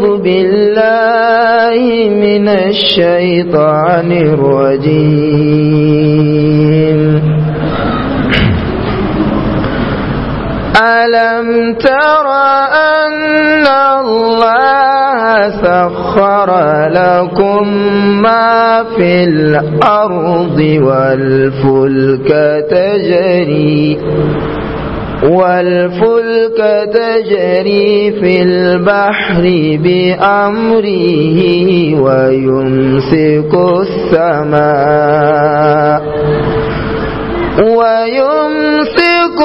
أعوذ بالله من الشيطان الرجيم ألم تر أن الله سخر لكم ما في الأرض والفلك تجري والفلك تجري في البحر بأمره ويمسك السماء ويمسك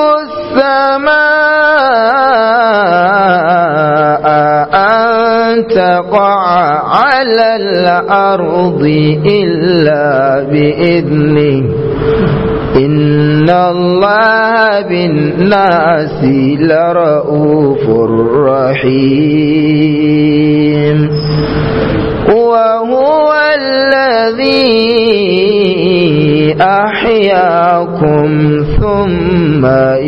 السماء أن تقع على الأرض إلا بإذنه إن الله بالناس لرؤوف رحيم وهو الذي أحياكم ثم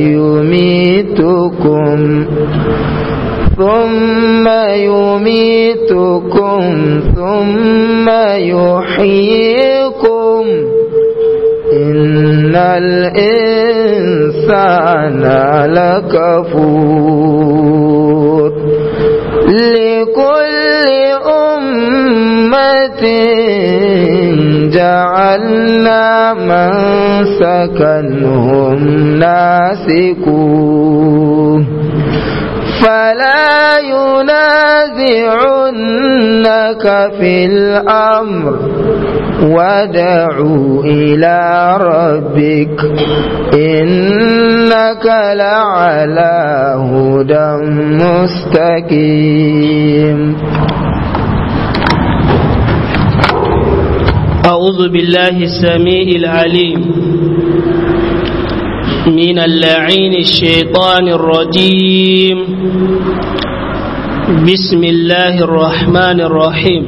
يميتكم ثم يميتكم ثم يحييكم إن الإنسان لكفور لكل أمة جعلنا من سكنهم ناسكوه فلا ينازعنك في الأمر وادعوا إلى ربك إنك لعلى هدى مستقيم أعوذ بالله السميع العليم من اللعين الشيطان الرجيم بسم الله الرحمن الرحيم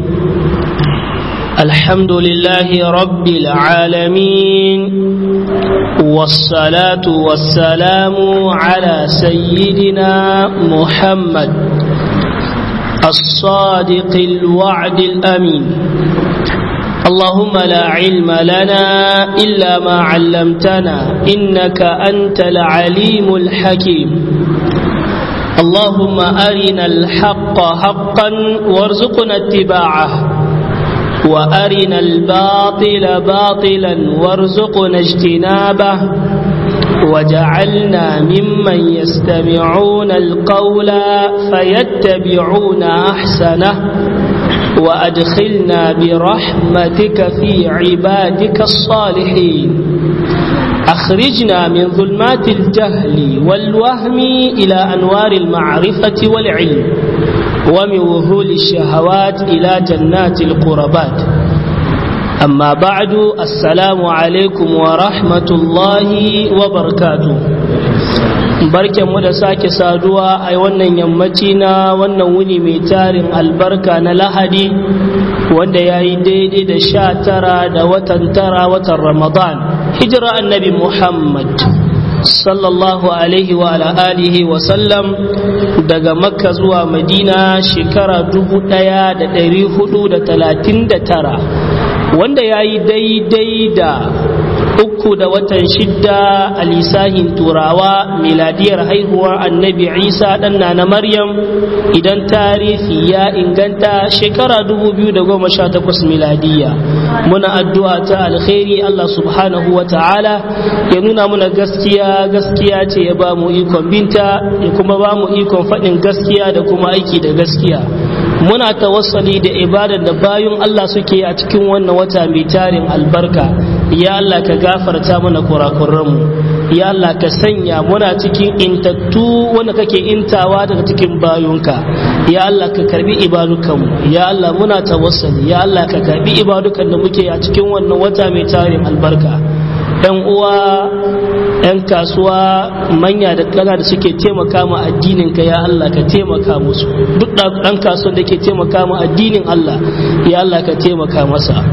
الحمد لله رب العالمين والصلاة والسلام على سيدنا محمد الصادق الوعد الأمين اللهم لا علم لنا إلا ما علمتنا إنك أنت العليم الحكيم اللهم أرنا الحق حقا وارزقنا اتباعه وأرنا الباطل باطلا وارزقنا اجتنابه وجعلنا ممن يستمعون القول فيتبعون أحسنه وأدخلنا برحمتك في عبادك الصالحين أخرجنا من ظلمات الجهل والوهم إلى أنوار المعرفة والعلم ومن وهول الشهوات إلى جنات القربات أما بعد السلام عليكم ورحمة الله وبركاته barken mu da sake saduwa a wannan yammaci na wannan wuni mai tarin albarka na lahadi wanda ya yi daidai da sha tara da watan tara watan ramadan hijira annabi muhammad sallallahu alaihi wa alihi wa sallam daga makka zuwa madina shekara dubu daya da dari hudu da talatin da tara wanda ya yi daidai da uku da watan shidda a lisahin turawa miladiyar haihuwar annabi isa ɗanna na maryam idan tarihi ya inganta shekara 2018 miladiya muna addu'a ta alkhairi allah subhanahu wa ta'ala ya nuna muna gaskiya gaskiya ce ya ba mu ikon binta ya kuma ba mu ikon faɗin gaskiya da kuma aiki da gaskiya muna tawassali da ibadar da bayun allah suke a cikin wannan wata mai tarin albarka ya Allah ka gafarta mana kurakuranmu ya Allah ka sanya muna cikin intattu wanda kake intawa daga cikin bayunka ya Allah ka karbi ibadukanmu ya Allah muna tawassali ya Allah ka karbi ibadukan da muke a cikin wannan wata mai tarin albarka yan uwa yan kasuwa manya da kana da suke taimaka ma addinin ka ya Allah ka taimaka musu duk ɗan kasuwan da ke taimaka ma addinin Allah ya Allah ka taimaka masa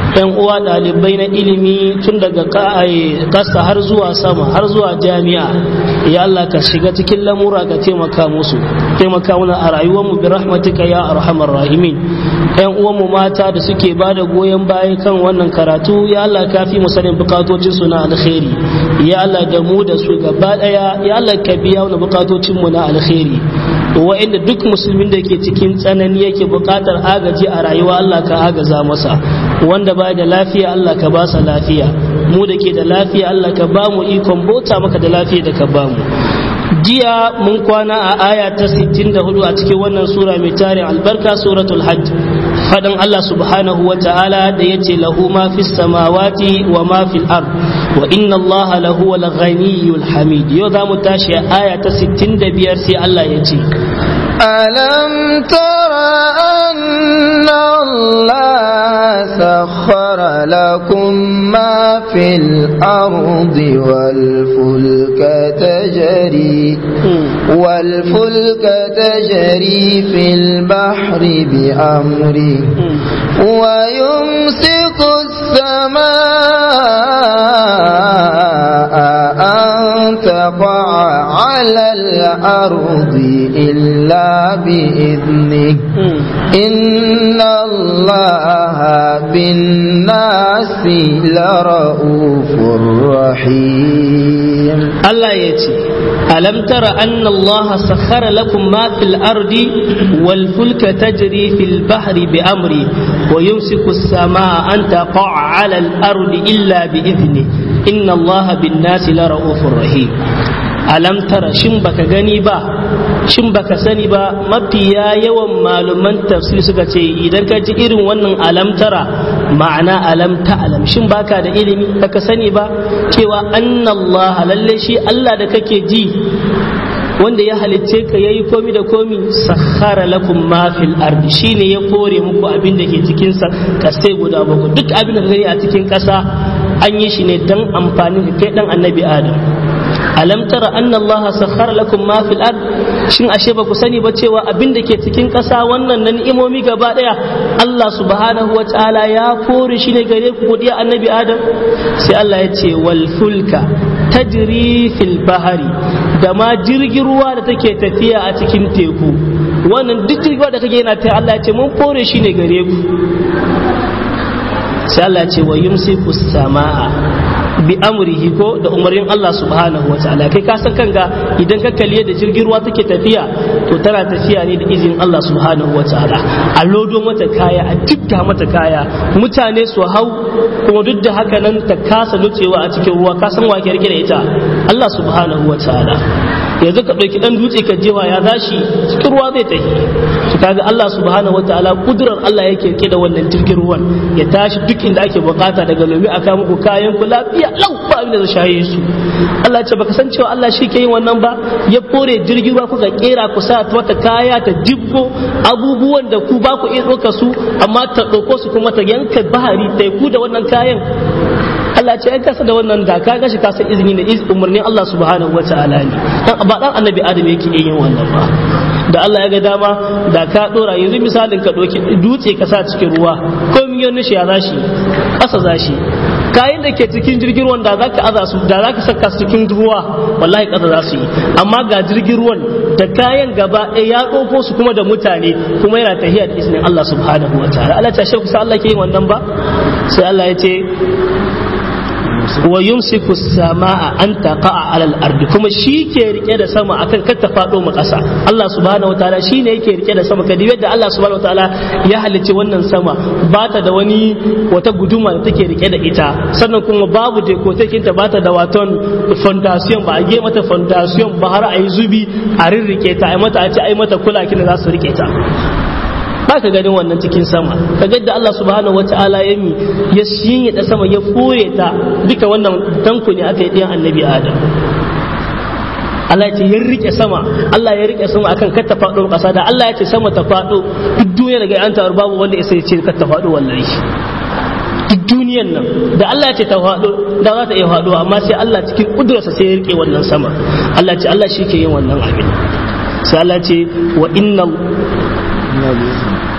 yan uwa ɗalibai na ilimi tun daga ƙasa har zuwa sama har zuwa jami'a ya Allah ka shiga cikin lamura ka taimaka musu taimaka mana a rayuwarmu bi rahmatika ya arhamar rahimin yan uwanmu mata da suke ba da goyon baya kan wannan karatu ya Allah ka fi mu sanin bukatocin su na alkhairi ya Allah da mu da su gaba daya ya Allah ka biya mana bukatocin mu na alkhairi wa'inda duk musulmin da ke cikin tsanani yake bukatar agaji a rayuwa Allah ka agaza masa wanda ba da lafiya Allah ka ba sa lafiya mu da ke da lafiya Allah ka ba mu ikon bauta maka da lafiya da ka ba mu jiya mun kwana a aya ta 64 a cikin wannan sura mai tarin albarka suratul hajj fadan Allah subhanahu wa ta'ala da yace lahu ma fis samawati wa ma fil ard wa inna Allah lahu wal ghaniyyul hamid yau za mu tashi a aya ta 65 sai Allah ya ce ألم تر أن الله سخر لكم ما في الأرض والفلك تجري والفلك تجري في البحر بأمره ويمسك السماء أن تقع على الأرض إلا بإذنه إن الله بالناس لرؤوف رحيم الله يتي ألم تر أن الله سخر لكم ما في الأرض والفلك تجري في البحر بأمره ويمسك السماء أن تقع على الأرض إلا بإذنه إن الله بالناس لرؤوف رحيم alam tara shin baka gani ba shin baka sani ba mafiya yawan malaman tafsir suka ce idan ka ji irin wannan alam tara ma'ana alam ta alam shin baka da ilimi baka sani ba cewa annallaha lalle shi Allah da kake ji wanda ya halicce ka yayi komi da komi sakhara lakum ma fil ardi shine ya kore muku abin da ke cikin sa kasai guda bakwai duk abin da ka gani a cikin kasa an yi shi ne dan amfanin ka kai dan annabi adam alam tara anna Allah sakhara lakum ma fil ard shin ashe ba ku sani ba cewa abin da ke cikin ƙasa wannan na ni'imomi gaba daya Allah subhanahu wa ta'ala ya kore shi ne gare ku godiya annabi Adam sai Allah ya ce wal fulka tajri fil bahari da ma jirgin ruwa da take tafiya a cikin teku wannan duk jirgin ruwa da kake yana ta Allah ya ce mun kore shi ne gare ku sai Allah ya ce wa yumsiku samaa bi amrihi ko da umarnin Allah subhanahu wataala kai ka san kanka idan ka kalli da jirgin ruwa take tafiya to tana tafiya ne da izinin Allah subhanahu wataala a lodo mata kaya a tikka mata kaya mutane su hau kuma duk da haka nan ta kasa nutsewa a cikin ruwa ka san wa ke rike da ita Allah subhanahu wataala yanzu ka ɗauki ɗan dutse ka jewa ya zashi cikin ruwa zai tafi to kaga Allah subhanahu wataala kudurar Allah yake rike da wannan jirgin ruwan ya tashi duk inda ake bukata daga lomi aka muku kayan ku lafiya lau ba abin da zai shaye su Allah ce baka san cewa Allah shi ke yin wannan ba ya kore jirgin ruwa kuka kera ku sa mata kaya ta jibgo abubuwan da ku ba ku iya ɗauka su amma ta ɗauko su kuma ta yanka bahari teku da wannan kayan Allah ce ai kasa da wannan da ka gashi ka san izini ne umarnin Allah subhanahu wa ta'ala ne dan ba dan annabi Adam yake yin wannan ba da Allah ya ga dama da ka dora yanzu misalin ka doki dutse ka sa cikin ruwa ko miliyon shi ya zashi kasa zashi kayan da ke cikin jirgin ruwan da zaka aza su da zaka saka su cikin ruwa wallahi kasa za su yi amma ga jirgin ruwan da kayan gaba ɗaya ya ɗauko su kuma da mutane kuma yana tahiya da izinin Allah subhanahu wa ta'ala Allah ta shekusa Allah ke yin wannan ba sai Allah ya ce wa yumsiku samaa an taqa'a alal ardi kuma shi ke rike da sama akan kar ta fado mu kasa Allah subhanahu wataala shine yake rike da sama kadi yadda Allah subhanahu wataala ya halicci wannan sama ba ta da wani wata guduma da take rike da ita sannan kuma babu dekotekin ta bata da waton foundation ba a ge mata foundation ba har a yi zubi a rirrike ta ai mata a ce ai mata kula kin za su rike ta ba ka ganin wannan cikin sama ka ga da Allah subhanahu wata'ala ya mi ya shinye da sama ya foye ta duka wannan tanku ne aka yi ɗayan annabi adam Allah ya ce ya rike sama Allah ya rike sama akan kar ta faɗo ƙasa da Allah ya ce sama ta faɗo duk duniya daga an taru babu wanda ya sai ce kar ta faɗo wallahi duk duniyan nan da Allah ya ce ta faɗo da za ta iya faɗo amma sai Allah cikin kudurarsa sai ya rike wannan sama Allah ya ce Allah shi ke yin wannan abin sai Allah ya ce wa inna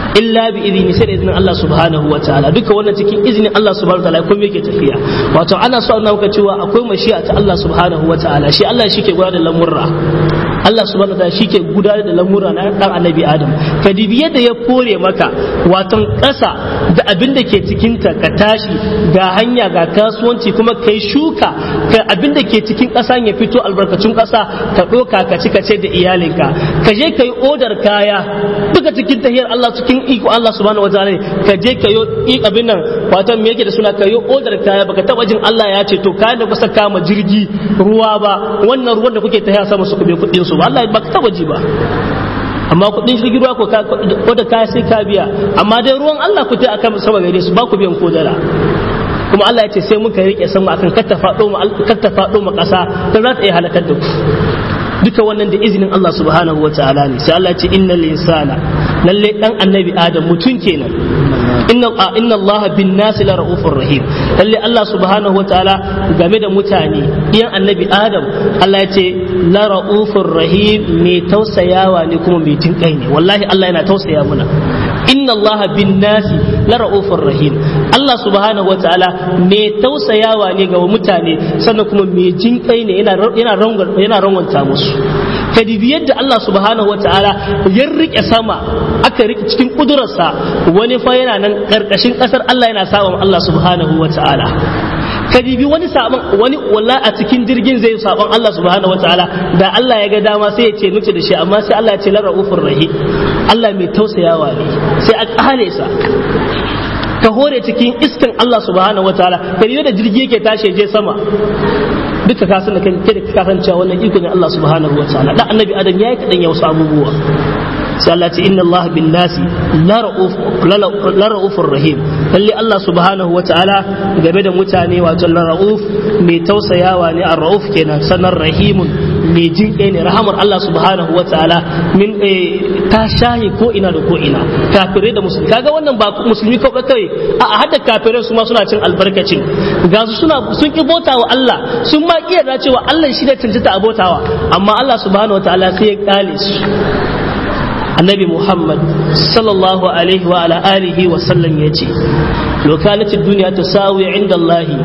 illa bi idini sai da izinin Allah subhanahu wa ta'ala duka wannan cikin izinin Allah subhanahu wa ta'ala kuma yake tafiya wato ana so a cewa akwai mashi'a ta Allah subhanahu wa ta'ala shi Allah shi ke gudanar da lamurra Allah subhanahu wa ta'ala shi ke gudanar da lamurra na dan annabi Adam ka dibi yadda ya kore maka waton ƙasa da abin da ke cikin ta ka tashi ga hanya ga kasuwanci kuma kai shuka ka abin da ke cikin ƙasa ya fito albarkacin ƙasa ka ɗoka ka ci ka ce da iyalinka ka je ka yi odar kaya duka cikin tahiyar Allah cikin iko Allah subhanahu wa ta'ala ka je ka yi abin nan wato me yake da suna ka yi odar kaya baka taba jin Allah ya ce to kayan da kusa kama jirgi ruwa ba wannan ruwan da kuke tahiya sama su kube kuɗin su ba Allah baka taba ji ba amma kuɗin jirgin ruwa ko da kaya sai ka biya amma dai ruwan Allah ku tai akan sama gare su ba ku biyan kodara kuma Allah ya ce sai muka rike sama akan katta faɗo ma katta faɗo ma ƙasa ta za ta iya halakar da ku duka wannan da izinin Allah subhanahu wa ta'ala ne sai Allah ya ce innal insana lalle dan annabi adam mutum kenan inna inna Allah bin nasi la raufur rahim lalle Allah subhanahu wa ta'ala game da mutane iyan annabi adam Allah ya ce la raufur rahim mai tausayawa ne kuma mai jinkai ne wallahi Allah yana tausaya muna inna Allah bin nasi la raufur rahim Allah subhanahu wa ta'ala mai tausayawa ne ga mutane sannan kuma mai jinkai ne yana yana yana rangwanta musu ka dibi yadda Allah subhanahu wataala ya rike sama aka rike cikin kudurarsa wani fa yana nan karkashin kasar Allah yana sawa Allah subhanahu wataala ka dibi wani sabon wani walla a cikin jirgin zai sabon Allah subhanahu wataala da Allah ya ga dama sai ya ce nuce da shi amma sai Allah ya ce la raufur rahim Allah mai tausayawa ne sai a kale sa ka hore cikin iskan Allah subhanahu wataala ka da jirgi yake tashi je sama duka ka san da kai da ka san cewa wannan iko ne Allah subhanahu wa ta'ala dan annabi adam yayi kadan ya wasu abubuwa sai Allah ce inna Allah bin nasi la ra'uf la ra'ufur rahim lalle Allah subhanahu wa ta'ala game da mutane wato la ra'uf mai tausayawa ne ar-ra'uf kenan sanar rahimun mai jin kai ne rahamar Allah subhanahu wa ta'ala min ta shahi ko ina da ko ina kafirai da musulmi kaga wannan ba musulmi kawai kai a hadda kafirai su ma suna cin albarkacin ga su suna sun ki bautawa Allah sun ma kiyarda cewa Allah shi da cancanta a bautawa amma Allah subhanahu wa ta'ala sai ya kale su annabi muhammad sallallahu alaihi wa ala alihi wa sallam ya ce lokalatin duniya ta sawi inda allahi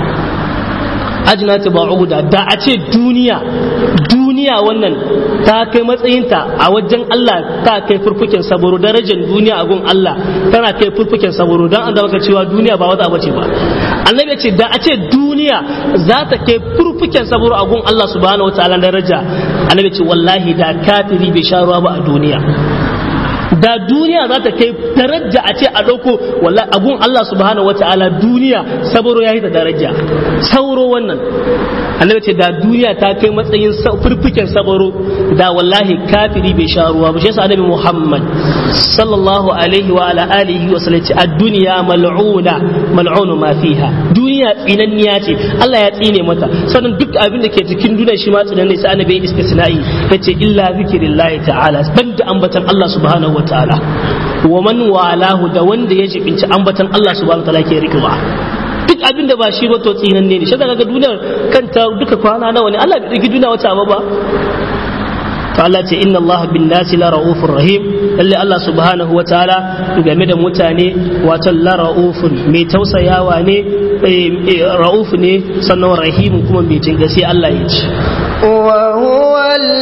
ajina ta ba'uda da a ce duniya duniya wannan ta kai matsayinta a wajen Allah ta kai furfukin saboro darajar duniya a gun Allah tana kai furfukin saboro don an da maka cewa duniya ba wata abace ba annabi ce da a ce duniya za ta kai furfukin saboro a gun Allah subhanahu wa ta'ala daraja annabi ce wallahi da kafiri bai sha ruwa ba a duniya da duniya za ta kai daraja a ce a ɗauko wallahi agun Allah subhanahu wa ta'ala duniya saboro ya yi da daraja sauro wannan annabi ce da duniya ta kai matsayin furfuken sabaro da wallahi kafiri bai sha ruwa ba shi yasa annabi Muhammad sallallahu alaihi wa ala alihi wa sallam ce ad-dunya mal'una mal'unu ma fiha duniya tsinanniya ce Allah ya tsine mata sannan duk abin da ke cikin duniya shi ma tsinanne sai annabi ya istisna'i yace illa zikrillahi ta'ala banda ambatan Allah subhanahu wa ta'ala wa man walahu da wanda ya jibinci ambatan Allah subhanahu wa ta'ala ke rikewa duk abin da ba shi ba to tsinan ne shi daga duniyar kanta duka kwana nawa ne Allah bai daki duniya wata ba ba to Allah ce inna Allah bin nasi la raufur rahim lalle Allah subhanahu wa ta'ala game da mutane wato la raufun mai tausayawa ne rauf ne sannan rahim kuma mai jin sai Allah ya ce وهو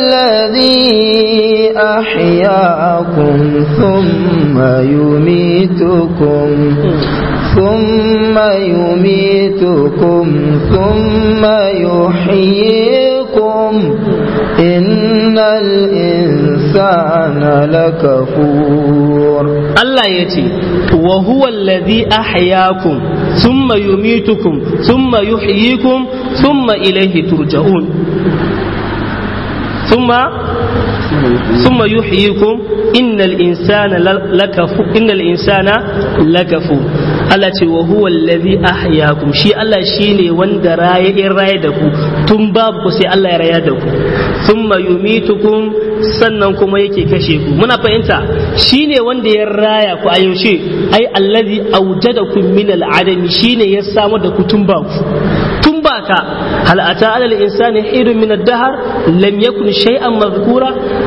الذي أحياكم ثم يميتكم ثم يميتكم ثم يحييكم إن الإنسان لكفور الله يتي وهو الذي أحياكم ثم يميتكم ثم يحييكم ثم إليه ترجعون ثم ثم يحييكم إن الإنسان لكفور إن الإنسان لكفور Allah ce wa huwa allazi ahyakum shi Allah shine wanda raye in raye da ku tun babu ku sai Allah ya raya da ku thumma yumitukum sannan kuma yake kashe ku muna fahimta shine wanda ya raya ku a yaushe ai allazi awjadakum min al'adami shine ya samu da ku tun babu tun baka hal ata alal insani hidun min ad-dahr lam yakun shay'an madhkura ai ai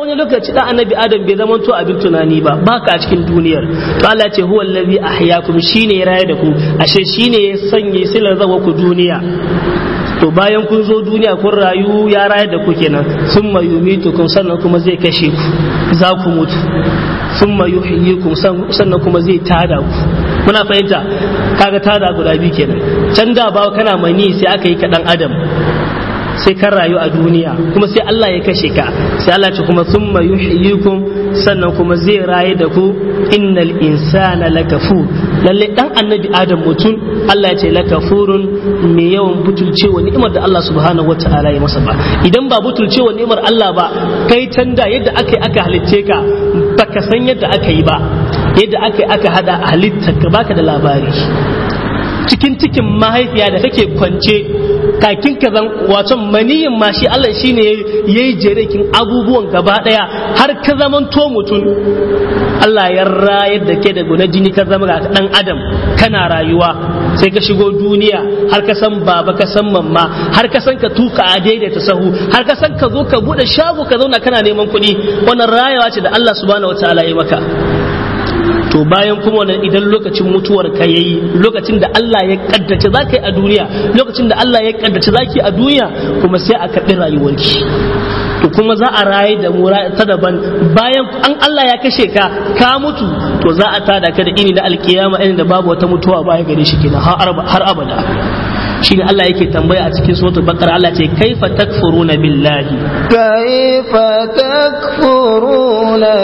wani lokaci dan annabi adam bai zama to abin tunani ba baka a cikin duniyar to Allah ya ce huwa allazi ahyakum shine ya raye da ku ashe shine ya sanya silar zawa ku duniya to bayan kun zo duniya kun rayu ya raye da ku kenan summa yumitukum sannan kuma zai kashe ku za ku mutu summa yuhyikum sannan kuma zai tada ku muna fahimta kaga tada guda biyu kenan can da ba kana mani sai aka yi ka dan adam sai kan rayu a duniya kuma sai Allah ya kashe ka sai Allah ce kuma thumma yuhyikum sannan kuma zai raye da ku innal insana lakafur lalle dan annabi adam mutum Allah ya ce lakafurun mai yawan butulcewa ni'imar da Allah subhanahu wataala ya masa ba idan ba butulcewa ni'imar Allah ba kai tanda yadda aka yi aka halitce ka baka san yadda aka yi ba yadda aka yi aka hada halittar ka baka da labari cikin cikin mahaifiya da kake kwance kakin ka zan wato maniyin ma shi Allah shine yayi jerekin abubuwan gaba daya har ka zaman to mutum Allah ya rayar da ke da guna jini ka zama ga dan adam kana rayuwa sai ka shigo duniya har ka san baba ka san mamma har ka san ka tuka a daidaita sahu har ka san ka zo ka bude shago ka zauna kana neman kuɗi wannan rayuwa ce da Allah subhanahu wataala ya maka to bayan kuma wannan idan lokacin mutuwar ka yayi lokacin da Allah ya kaddace za ka yi a duniya lokacin da Allah ya kaddace za ki a duniya kuma sai a karɓi rayuwarki to kuma za a raye da mu ta daban bayan an Allah ya kashe ka ka mutu to za a tada ka da ini da alkiyama irin da babu wata mutuwa baya gare shi kenan har abada shine Allah yake tambaya a cikin suratul baqara Allah ce kaifa takfuruna billahi kaifa takfuruna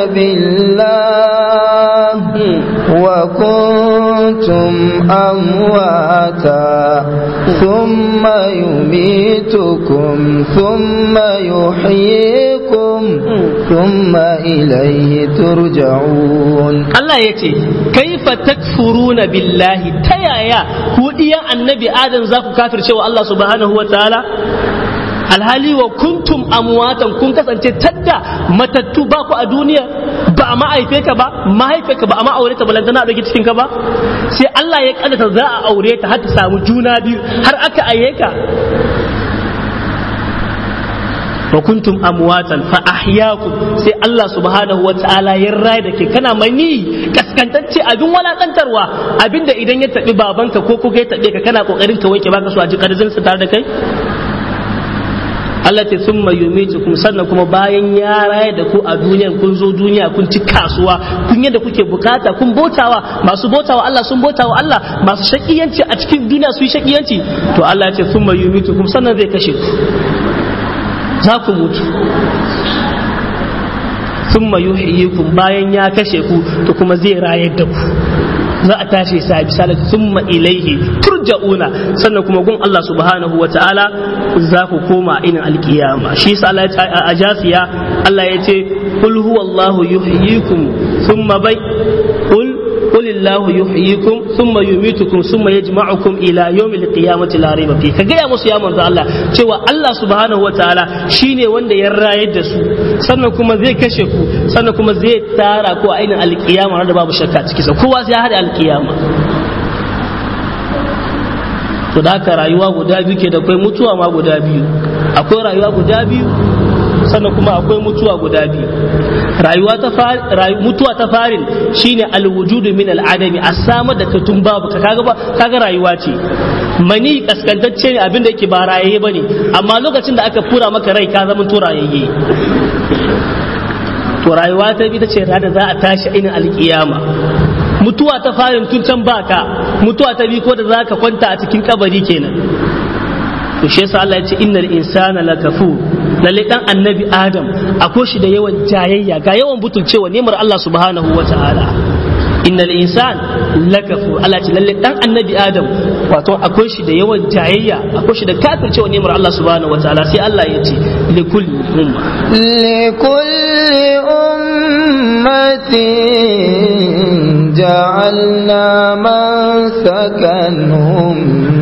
billahi wa kuntum amwata thumma yumitukum thumma yuhyikum thumma ilayhi turja'un Allah yace kaifa takfuruna billahi ta yaya ku diyan annabi adam za ku kafirce wa Allah subhanahu wa ta'ala alhali wa kuntum amwatan kun kasance tadda matattu ba ku a duniya ba a ma'aife ka ba mahaife ka ba a ma'aure ta balantana a cikin ka ba sai Allah ya kaddata za a aure ta har ta samu juna biyu har aka aye ka wa kuntum amwatan fa ahyaakum sai Allah subhanahu wa ta'ala ya rai da ke kana mani kaskantacce abin walakantarwa abinda idan ya tabi babanka ko kuka ya tabe ka kana kokarin ka wanke baka so a ji karzin su tare da kai Allah ta summa yumitukum sannan kuma bayan ya raye da ku a duniya kun zo duniya kun ci kasuwa kun yadda kuke bukata kun botawa masu botawa Allah sun botawa Allah masu shakiyanci a cikin duniya su yi shakiyanci to Allah ya ce summa yumitukum sannan zai kashe ku za ku mutu sun yuhyikum bayan ya kashe ku to kuma zai rayar da ku za a tashi sa bisalat summa ilaihi turja'una sannan kuma gun Allah subhanahu wa ta'ala za ku koma inin alkiyama shi yasa Allah a jasiya Allah ya ce qul huwallahu yuhyikum thumma bai qul قل الله يحييكم ثم يميتكم ثم يجمعكم الى يوم القيامه لا ريب فيه kaga ya musu ya manzo Allah cewa Allah subhanahu wataala shine wanda ya rayar da su sannan kuma zai kashe ku sannan kuma zai tara ku a ainin alkiyama da babu shakka ciki sa kowa sai ya hada alkiyama to da haka rayuwa guda biyu ke da akwai mutuwa ma guda biyu akwai rayuwa guda biyu sannan kuma akwai mutuwa guda biyu rayuwa ta fari mutuwa ta farin shine alwujudu min al'adami a samar da katun babu ka kaga kaga rayuwa ce mani kaskantacce ne abinda yake ba rayaye bane amma lokacin da aka fura maka rai ka zama to rayayye to rayuwa ta bi ta ce da za a tashi ainin alkiyama mutuwa ta farin tun can baka mutuwa ta bi ko da za ka kwanta a cikin kabari kenan to shi yasa Allah ya ce innal insana lakafur lalle dan annabi adam akwai shi da yawan jayayya ga yawan butulcewa nemar Allah subhanahu wa ta'ala innal insan lakafu Allah ce lalle dan annabi adam wato akwai shi da yawan jayayya akwai shi da kafircewa nemar Allah subhanahu wa ta'ala sai Allah ya ce likulli umma likulli ummatin ja'alna man sakanhum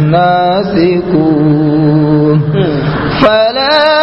nasikun فلا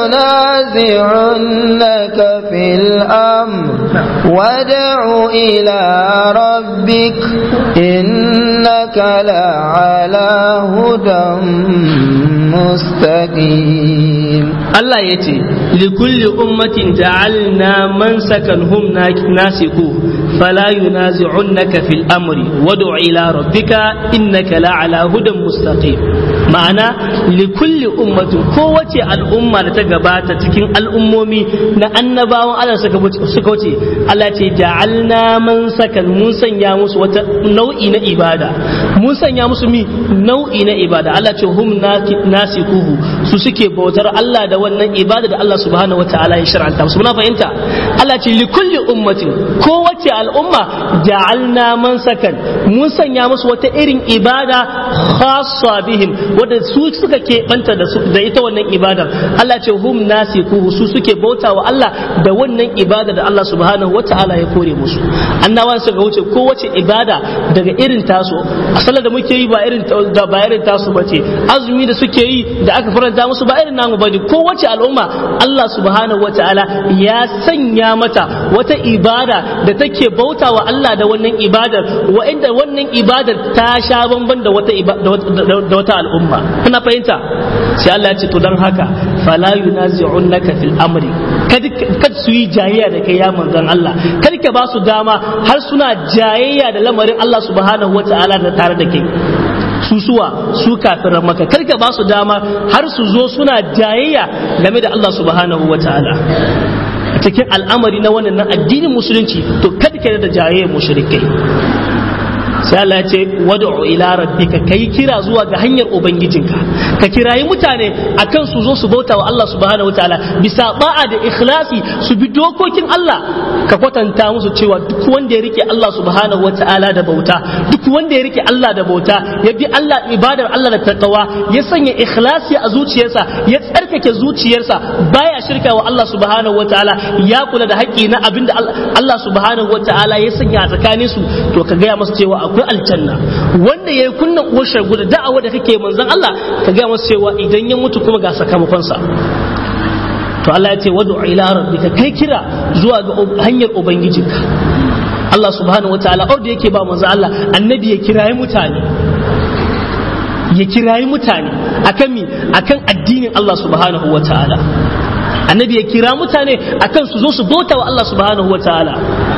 ينازعنك في الأمر وادع إلى ربك إنك لعلى هدى مستقيم Allah ya ce likulli ummatin ja'alna man sakanhum nasiku fala yunazi'unnaka fil amri wad'u ila rabbika innaka la'ala hudan mustaqim ma'ana likulli ummatin kowace al'umma da ta gabata cikin al'ummomi na annabawan Allah suka wuce Allah ce ja'alna man sakan mun sanya musu wata nau'i na ibada mun sanya musu mi nau'i na ibada Allah ce hum nasikuhu su suke bautar Allah da wannan ibada da Allah subhanahu wataala ya shar'anta musu muna fahimta Allah ce li kulli ummatin kowace al'umma ja'alna man sakan mun sanya musu wata irin ibada khassa bihim wanda su suka keɓanta da da ita wannan ibadar Allah ce hum nasikuhu su suke bautawa Allah da wannan ibada da Allah subhanahu wataala ya kore musu annabawan suka wuce kowace ibada daga irin tasu a sallar da muke yi ba irin da ba irin tasu bace azumi da suke yi da aka faranta musu ba irin namu bane kowace al'umma Allah subhanahu wataala ya sanya mata wata ibada da take bautawa Allah da wannan ibadar wa'inda wannan ibadar ta sha bamban da wata da wata al'umma kuna fahimta sai Allah ya ce to dan haka fala yunazi'unnaka fil amri kad su yi jayayya da kai ya manzon Allah kar ka ba su dama har suna jayayya da lamarin Allah subhanahu wata'ala da tare da kai su suwa su kafiran maka kar ka ba su dama har su zo suna jayayya game da Allah subhanahu wata'ala cikin al'amari na wannan na addinin musulunci to kada ka da jayayya mushrikai sai Allah ya ce wad'u ila rabbika kai kira zuwa ga hanyar ubangijinka ka kirayi mutane akan su zo su bauta wa Allah subhanahu wataala bisa ba'a da ikhlasi su bi dokokin Allah ka kwatanta musu cewa duk wanda ya rike Allah subhanahu wataala da bauta duk wanda ya rike Allah da bauta ya bi Allah ibadar Allah da takawa ya sanya ikhlasi a zuciyarsa ya tsarkake zuciyarsa baya shirka wa Allah subhanahu wataala ya kula da haƙƙi na abinda Allah subhanahu wataala ya sanya a tsakaninsu to ka gaya masa cewa akwai aljanna wanda ya yi kunnan uwar shagu da da'awa da kake manzon Allah ka gaya masa cewa idan ya mutu kuma ga sakamakonsa to Allah ya ce wadu ila rabbika kai kira zuwa ga hanyar ubangijinka Allah subhanahu wataala orda yake ba manzon Allah annabi ya kirayi mutane ya kirayi mutane akan mi akan addinin Allah subhanahu wataala annabi ya kira mutane akan su zo su bauta wa Allah subhanahu wataala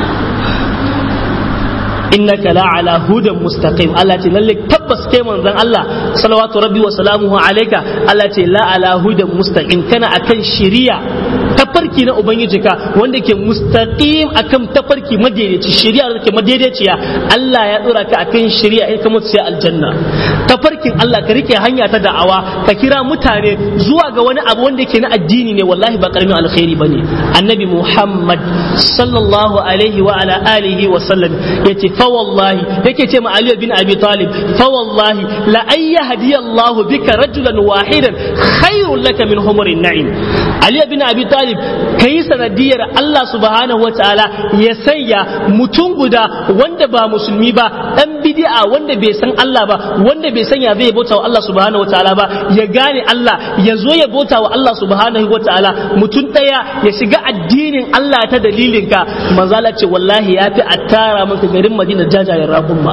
innaka la ala hudan mustaqim Allah ce lalle tabbas kai manzon Allah salawatu rabbi wa salamuhu alayka Allah ce la ala hudan mustaqim kana akan shari'a tafarki na ubangijinka wanda ke mustaqim akan tafarki madaidaici shari'a da ke madaidaiciya Allah ya dora ka akan shari'a in ka mutu sai aljanna tafarkin Allah ka rike hanya ta da'awa ka kira mutane zuwa ga wani abu wanda ke na addini ne wallahi ba karamin alkhairi bane annabi Muhammad sallallahu alaihi wa ala alihi wa sallam yace fa wallahi yake ce ma Ali bin Abi Talib fa wallahi la ay yahdiyallahu bika rajulan wahidan khairul laka min humurin na'im Ali bin Abi Talib kai sanadiyar Allah subhanahu wa ta'ala ya sanya mutum guda wanda ba musulmi ba dan bid'a wanda bai san Allah ba wanda bai sanya zai bauta wa Allah subhanahu wa ta'ala ba ya gane Allah ya zo ya bauta wa Allah subhanahu wa ta'ala mutum daya ya shiga addinin Allah ta dalilinka manzala ce wallahi ya fi a tara maka garin Madina jajayen raƙumma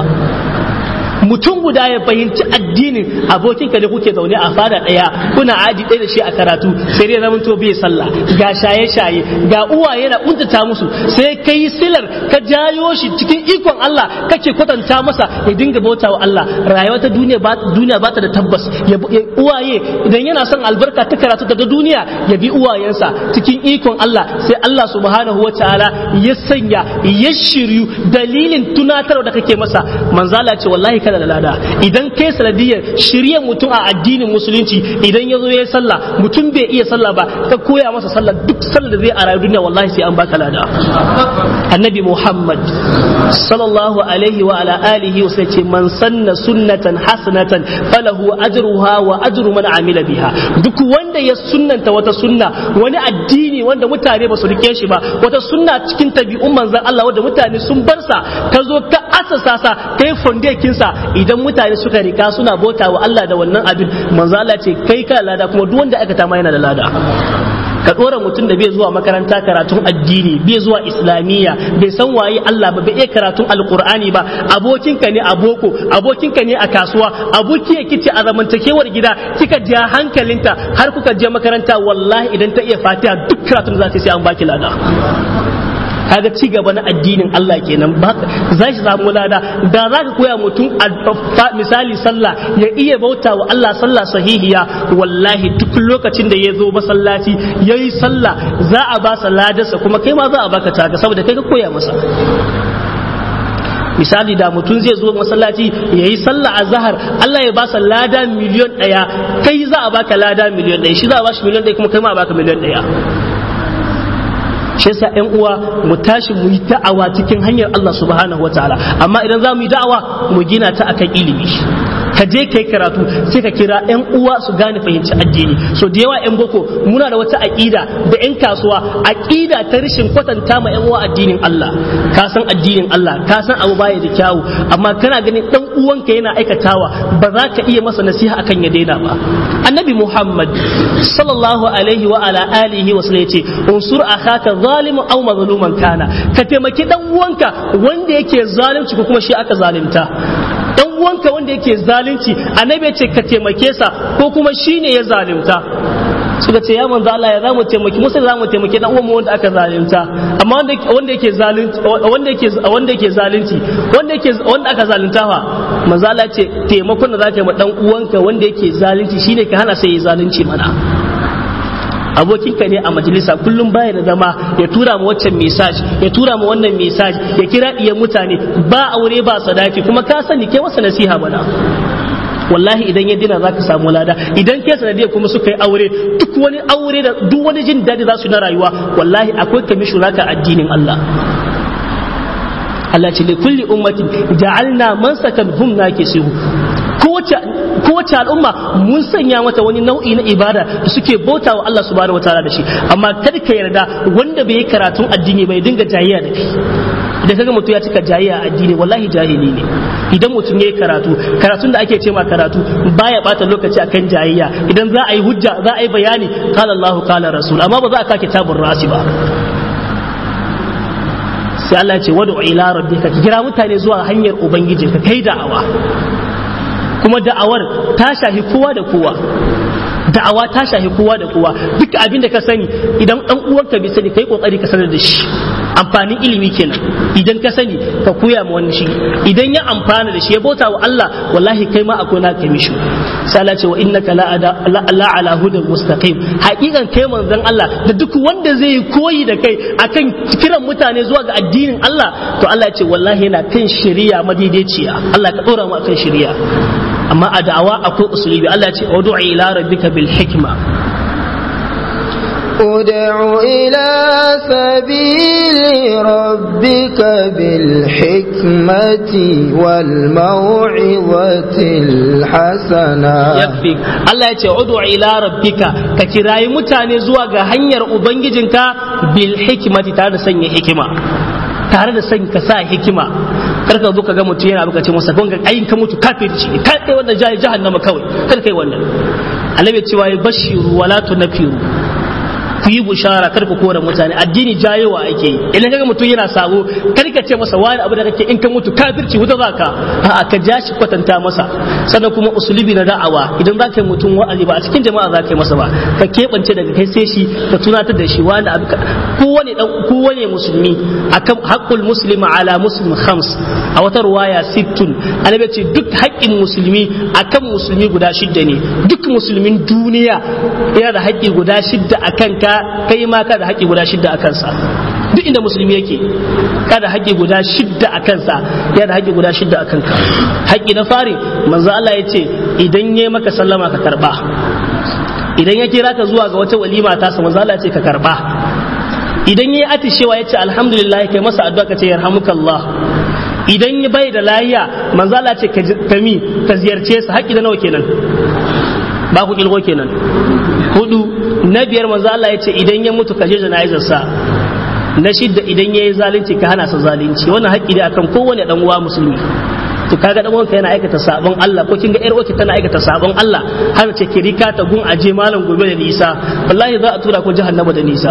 mutum guda ya fahimci addinin abokinka da kuke zaune a fada ɗaya kuna aji ɗaya da shi a karatu sai dai zaman to bai sallah ga shaye-shaye ga uwaye na kuntata musu sai ka yi silar ka jayo shi cikin ikon Allah kake kwatanta masa ya dinga bauta wa Allah rayuwa ta duniya ba duniya ba ta da tabbas ya uwaye idan yana son albarka ta karatu daga duniya ya bi uwayensa cikin ikon Allah sai Allah subhanahu wa ta'ala ya sanya ya shiryu dalilin tunatarwa da kake masa manzala ce wallahi kana da lada idan kai sanadiyar shirye mutum a addinin musulunci idan ya zo ya yi sallah mutum bai iya sallah ba ka koya masa sallah duk sallah da zai a rayu duniya wallahi sai an baka lada annabi muhammad sallallahu alaihi wa ala alihi wa sai ce man sanna sunnatan hasanatan falahu ajruha wa ajru man amila biha duk wanda ya sunnanta wata sunna wani addini wanda mutane ba su rike shi ba wata sunna cikin tabi'un manzon Allah wanda mutane sun bar sa ka zo ka asasa sa kai fondekin sa idan mutane suka rika suna bauta wa Allah da wannan abin manzo Allah ce kai ka lada kuma duk wanda aka tama yana da lada ka dora mutum da bai zuwa makaranta karatun addini bai zuwa islamiyya bai san waye Allah ba bai iya karatun alqur'ani ba abokinka ne a boko abokinka ne a kasuwa aboki ya kice a zamantakewar gida kika ja hankalinta har kuka je makaranta wallahi idan ta iya fatiha duk karatun za ta sai an baki lada kaga ci gaba na addinin Allah kenan ba za shi samu lada da za ka koya mutum misali sallah ya iya bauta wa Allah sallah sahihiya wallahi duk lokacin da ya zo masallaci ya yi sallah za a ba sa ladarsa kuma kai ma za a baka taka saboda kai ka koya masa misali da mutum zai zo masallaci ya yi sallah a zahar Allah ya ba sa lada miliyon ɗaya kai za a baka lada miliyon ɗaya shi za a ba shi miliyon ɗaya kuma kai ma a baka miliyon ɗaya shi yasa ƴan uwa mu tashi mu yi da'awa cikin hanyar Allah subhanahu wataala amma idan za mu yi da'awa mu gina ta akan ilimi ka je kai karatu sai ka kira ƴan uwa su gane fahimci addini so da yawa ƴan boko muna da wata aqida da ƴan kasuwa aqida ta rashin kwatanta ma ƴan uwa addinin Allah ka san addinin Allah ka san abu baya da kyawu amma kana ganin dan uwanka yana aikatawa ba za ka iya masa nasiha akan ya daina ba annabi Muhammad sallallahu alaihi wa ala alihi wa sallam yace unsur akhaka zalimu aw mazluman kana ka taimaki dan uwanka wanda yake zalunci ko kuma shi aka zalunta dan uwanka wanda yake zalunci annabi ce ka taimake sa ko kuma shine ya zalunta suka ce ya manzo Allah ya zamu taimaki musa zamu taimaki dan uwan wanda aka zalunta amma wanda wanda yake zalunci wanda yake wanda yake zalunci wanda yake wanda aka zalunta fa manzo Allah ce taimakon da zaka yi ma dan uwanka wanda yake zalunci shine ka hana sai ya zalunci mana abokinka ne a majalisa kullum baya da zama ya tura ma waccan message ya tura ma wannan message ya kira diyan mutane ba aure ba sadaki kuma ka sani kai masa nasiha bana wallahi idan ya dina zaka samu lada idan ke sanadiyar kuma suka yi aure duk wani aure da duk wani jin daɗi za su na rayuwa wallahi akwai kamishin raka addinin Allah Allah ce li kulli ummatin ja'alna mansakan hum nakisihu kowace al'umma mun sanya mata wani nau'i na ibada da suke bauta wa Allah subhanahu wataala da shi amma kada ka yarda wanda bai yi karatun addini bai dinga jayayya da kai idan kaga mutum ya cika jayayya a addini wallahi jahili ne idan mutum ya yi karatu karatun da ake ce ma karatu baya bata lokaci akan jayayya idan za a yi hujja za a yi bayani qala Allahu qala rasul amma ba za a ka kitabun rasi ba sai Allah ya ce wad'u ila rabbika kira mutane zuwa hanyar ubangiji ka kai da'awa kuma da'awar ta shahi kowa da kowa da'awa ta shahi kowa da kowa duk abin da ka sani idan dan uwanka bai sani kai kokari ka sanar da shi amfanin ilimi kenan idan ka sani ka koya ma wani shi idan ya amfana da shi ya bauta wa Allah wallahi kai ma akwai naka mishi sai Allah ce wa innaka la la ala hudan mustaqim hakikan kai manzon Allah da duk wanda zai yi koyi da kai akan kiran mutane zuwa ga addinin Allah to Allah ya ce wallahi yana kan shari'a madaidaiciya Allah ka dora mu akan shari'a amma a da'awa akwai usulubi Allah ya ce ud'u ila rabbika bil hikma ادع إلى سبيل ربك بالحكمة والموعظة الحسنة yakfi Allah ya ce udu ila rabbika ka kirayi mutane zuwa ga hanyar ubangijinka bil hikmati tare da sanya hikima tare da sanya ka sa hikima kar ka zo ka ga mutum yana bukace masa kun ga ayin ka mutu kafirci ne kai kai wannan jahi jahannama kawai kar kai wannan annabi cewa ya bashiru wala tunafiru ku yi bushara kar ku kora mutane addini jayewa ake yi idan kaga mutum yana sabo kar ka ce masa wani abu da kake in ka mutu kafirci wuta zaka a'a ka ja shi kwatanta masa sannan kuma usulubi na da'awa idan zaka yi mutum wa'azi ba a cikin jama'a zaka yi masa ba ka keɓance daga kai sai shi ka tunatar da shi wani abu kowane dan kowane musulmi akan haqqul muslimi ala muslim khams a wata ruwaya sittun annabi ce duk haƙƙin musulmi akan musulmi guda shidda ne duk musulmin duniya yana da haƙƙi guda shidda akan ka kai ma ka da haƙƙi guda shidda a kansa duk inda musulmi yake ka da haƙƙi guda shidda a kansa ya da haƙƙi guda shidda a kanka haƙƙi na fari manzo Allah ya ce idan yayi maka sallama ka karba idan ya kira ka zuwa ga wata walima ta sa manzo Allah ya ce ka karba idan yayi atishewa ya ce alhamdulillah kai masa addu'a ka ce yarhamukallah idan ya bai da lafiya manzo Allah ya ce ka mi ka ziyarce sa haƙƙi da nawa kenan ba ku kilgo kenan hudu na biyar manzo Allah ya ce idan ya mutu ka je jana'izar sa na shidda idan yayi zalunci ka hana sa zalunci wannan haƙƙi ne akan kowane dan uwa musulmi to kaga dan wanka yana aikata sabon Allah ko kin ga yar tana aikata sabon Allah har ce ki rika ta gun aje malam gobe da nisa wallahi za a tura ko jahannama da nisa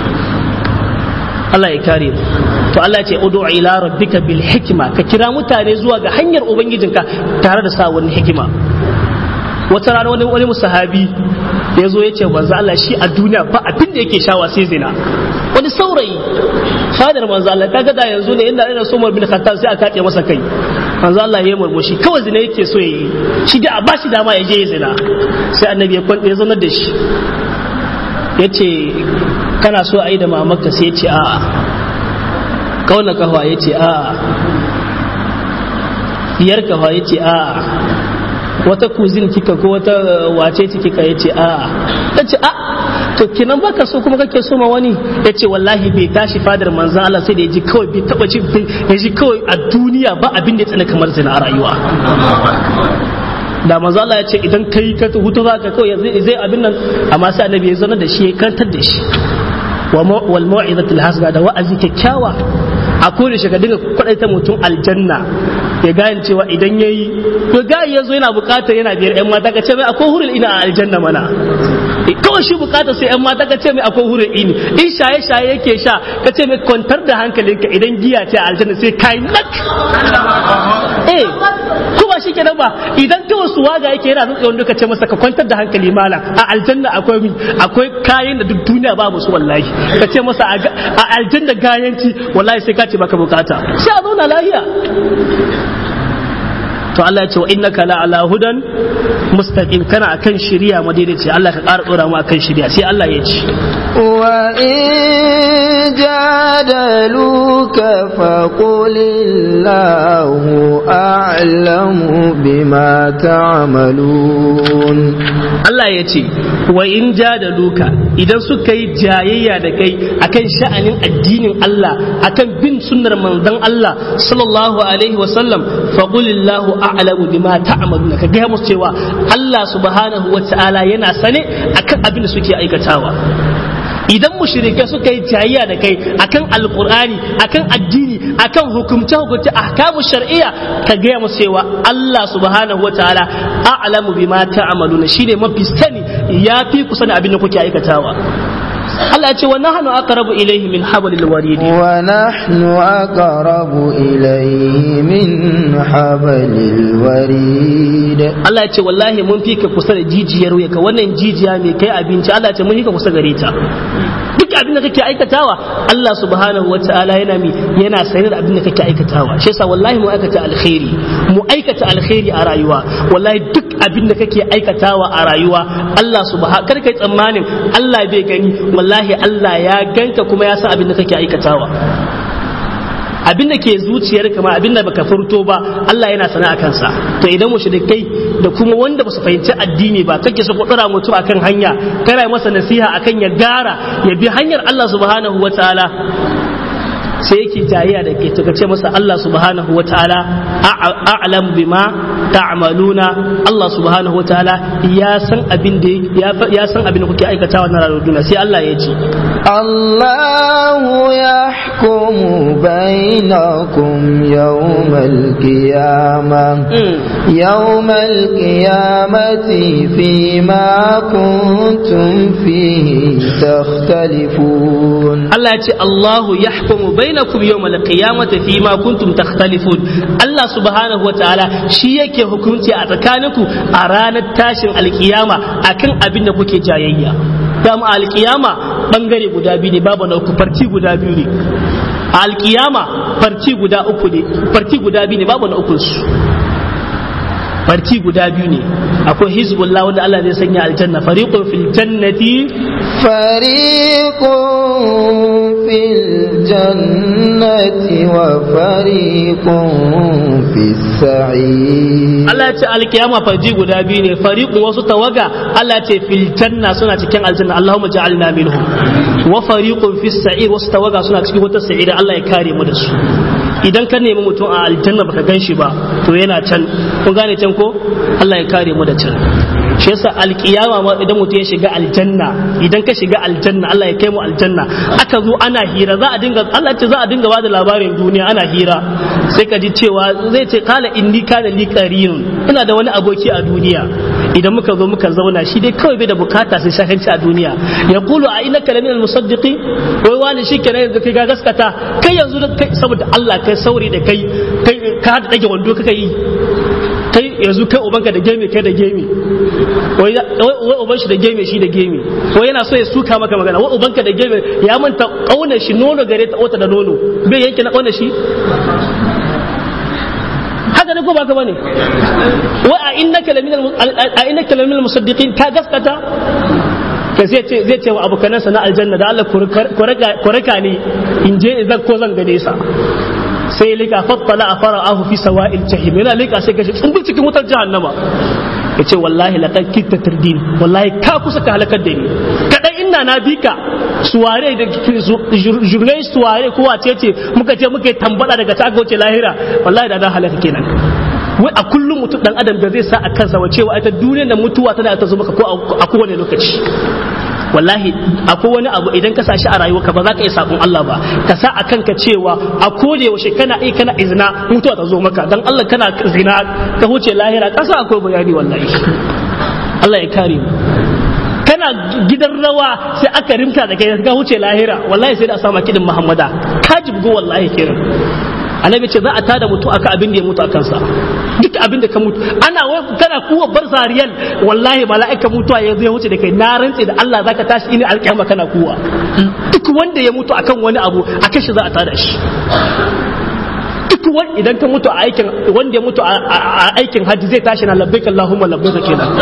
Allah ya kare mu to Allah ya ce ud'u ila rabbika bil hikma ka kira mutane zuwa ga hanyar ubangijinka tare da sa wani hikima wata rana wani wani musahabi ya zo ya ce manzo Allah shi a duniya ba abin da yake shawa sai zina wani saurayi fadar manzo Allah kaga da yanzu ne inda ina so Umar bin Khattab sai a kace masa kai manzo Allah ya murmushi kawai zina yake so yayi shi da a bashi dama ya je ya zina sai annabi ya kwanta ya zanar da shi yace kana so a yi da mamarka sai ya ce a'a kauna kafa ya ce a'a diyar kafa ya ce a'a wata kuzin kika ko wata wace ce kika ya ce a'a ta ce a to kinan baka so kuma kake so ma wani ya ce wallahi bai tashi fadar manzan Allah sai da ya ji kawai bai taba ji ya ji kawai a duniya ba abin da ya tsana kamar zina a rayuwa da manzo Allah ya ce idan kai ka hutu za ka kawai zai abin nan amma sai annabi ya zana da shi ya kantar da shi wal mau'izatul hasana da wa'azi kyakkyawa a kore shi ka dinga kwadaita mutum aljanna ya gane cewa idan yayi to ga yazo yana bukatar yana biyar yan mata ka ce mai akwai hurul ina a aljanna mana kawai shi bukatar sai yan mata ka ce mai akwai hurul ini in shaye shaye yake sha ka ce mai kwantar da hankalinka idan giya ce a aljanna sai kai nak eh kuma shi kenan ba idan kawai su waga yake yana zuwa wanda ka ce masa ka kwantar da hankali malam a aljanna akwai mi akwai kayan da duk duniya babu su wallahi ka ce masa a aljanna gayanci wallahi sai ka ce baka bukata sai a zauna lahiya to Allah ya ce wa innaka la ala hudan mustaqim kana akan shari'a madaidaici Allah ka ƙara dora mu akan shari'a sai Allah ya ce wa in jadaluka faqul illahu a'lamu bima ta'malun Allah ya ce wa in jadaluka idan suka yi jayayya da kai akan sha'anin addinin Allah akan bin sunnar manzon Allah sallallahu alaihi wa sallam faqul illahu a'lamu bima ta'maluna ka ga musu cewa Allah subhanahu wa ta'ala yana sane akan abin da suke aikatawa idan mushrike suka yi jayayya da kai akan alqur'ani akan addini akan hukumce hukumce ahkamu shar'iyya ka ga musu cewa Allah subhanahu wa ta'ala a'lamu bima ta'maluna shine mafi sani yafi ku sani abin da kuke aikatawa Allah ya ce wa nahnu aqrabu ilayhi min hablil warid wa nahnu aqrabu ilayhi min hablil warid Allah ya ce wallahi mun fi ka kusa da jijiyar wuya ka wannan jijiya mai kai abinci Allah ya ce mun fi ka kusa gare ta duk abin da kake aikatawa Allah subhanahu wataala yana mi yana sane da abin da kake aikatawa shi yasa wallahi mu aikata alkhairi mu aikata alkhairi a rayuwa wallahi duk abin da kake aikatawa a rayuwa Allah subhanahu kar kai tsammanin Allah bai gani wallahi Allah ya ganka kuma ya san abin da kake aikatawa abin da ke zuciyar kama abin da baka furto ba Allah yana sana a kansa to idan mushrikai da kuma wanda ba su fahimci addini ba kake su kudura mutum akan hanya kana masa nasiha akan ya gara ya bi hanyar Allah subhanahu wataala sai yake jayayya da ke to ce masa Allah subhanahu wataala a'lam bima ta'maluna Allah subhanahu wataala ya san abin da ya san abin da kuke aikatawa na rayuwar duniya sai Allah ya ce الله يحكم بينكم يوم القيامة يوم القيامة فيما كنتم فيه تختلفون الله يقول الله يحكم بينكم يوم القيامة فيما كنتم تختلفون الله سبحانه وتعالى shi yake hukunci a tsakaninku a ranar tashin alkiyama akan abin da kuke jayayya dama alkiyama bangare guda biyu ne babu na uku farci guda biyu ne a alkiyama farci guda uku ne farci guda biyu ne babu na uku su farci guda biyu ne akwai hizbullah wanda Allah zai sanya aljanna fariqun fil jannati fariqun fil jannati wa fariqun fis sa'ir Allah ya ce alkiyama farji guda biyu ne fariqun wasu tawaga Allah ya ce fil janna suna cikin aljanna Allahumma ja'alna minhum wa fariqun fis sa'ir wasu tawaga suna cikin wata sa'ira Allah ya kare mu da su idan ka nemi mutum a aljanna baka gan shi ba to yana can kun gane can ko Allah ya kare mu da can shi yasa alkiyama ma idan mutum ya shiga aljanna idan ka shiga aljanna Allah ya kai mu aljanna aka zo ana hira za a dinga Allah ce za a dinga bada labarin duniya ana hira sai ka ji cewa zai ce kala inni kana li qarin ina da wani aboki a duniya idan muka zo muka zauna shi dai kawai bai da bukata sai shakanci a duniya ya kulu a ina kalamin almusaddiqi wai wani shi kenan yanzu kai ga gaskata kai yanzu da kai saboda Allah kai sauri da kai kai ka hada dage wando kaka yi kai yanzu kai ubanka da gemi kai da gemi wai wai uban shi da gemi shi da gemi wai yana so ya suka maka magana wai ubanka da gemi ya manta kauna shi nono gare ta ota da nono bai yanke na kauna shi haka ne ko baka bane wai a innaka laminal a innaka laminal musaddiqin ka gaskata ka zai ce zai ce wa abokanansa na aljanna da Allah ku raka ni in je in zan ko zan gane sa sai lika fattala a fara'ahu fi sawa'il jahim yana lika sai gashi tsumbul cikin wutar jahannama ya ce wallahi laqad kitta tirdin wallahi ka kusa ka halakar da ni kadai inna na bika suware da jurnai suware ko wace ce muka ce muka tambada daga ta wuce lahira wallahi da na halaka kenan wai a kullum mutum dan adam da zai sa a kansa wa cewa ita duniyar da mutuwa tana ta zo maka ko a kowane lokaci wallahi akwai wani abu idan ka sa shi a rayuwarka ba za ka iya sabon Allah ba ka sa a kanka cewa a koda yaushe kana iya kana izina mutuwa ta zo maka dan Allah kana zina ka huce lahira ka sa akwai bayani wallahi Allah ya kare mu kana gidan rawa sai aka rimta da kai ka huce lahira wallahi sai da a sama kidin Muhammada ka jibgo wallahi kiran annabi ce za a tada mutu aka abin da ya mutu a kansa duk abin da ka mutu ana wai kana kuwa bar zariyal wallahi mala'ika mutuwa ya zai wuce da kai na rantse da Allah zaka tashi ini alƙiyama kana kuwa duk wanda ya mutu akan wani abu akan shi za a tada shi duk wani idan ka mutu a aikin wanda ya mutu a aikin hajji zai tashi na labbaik Allahumma labbaik kenan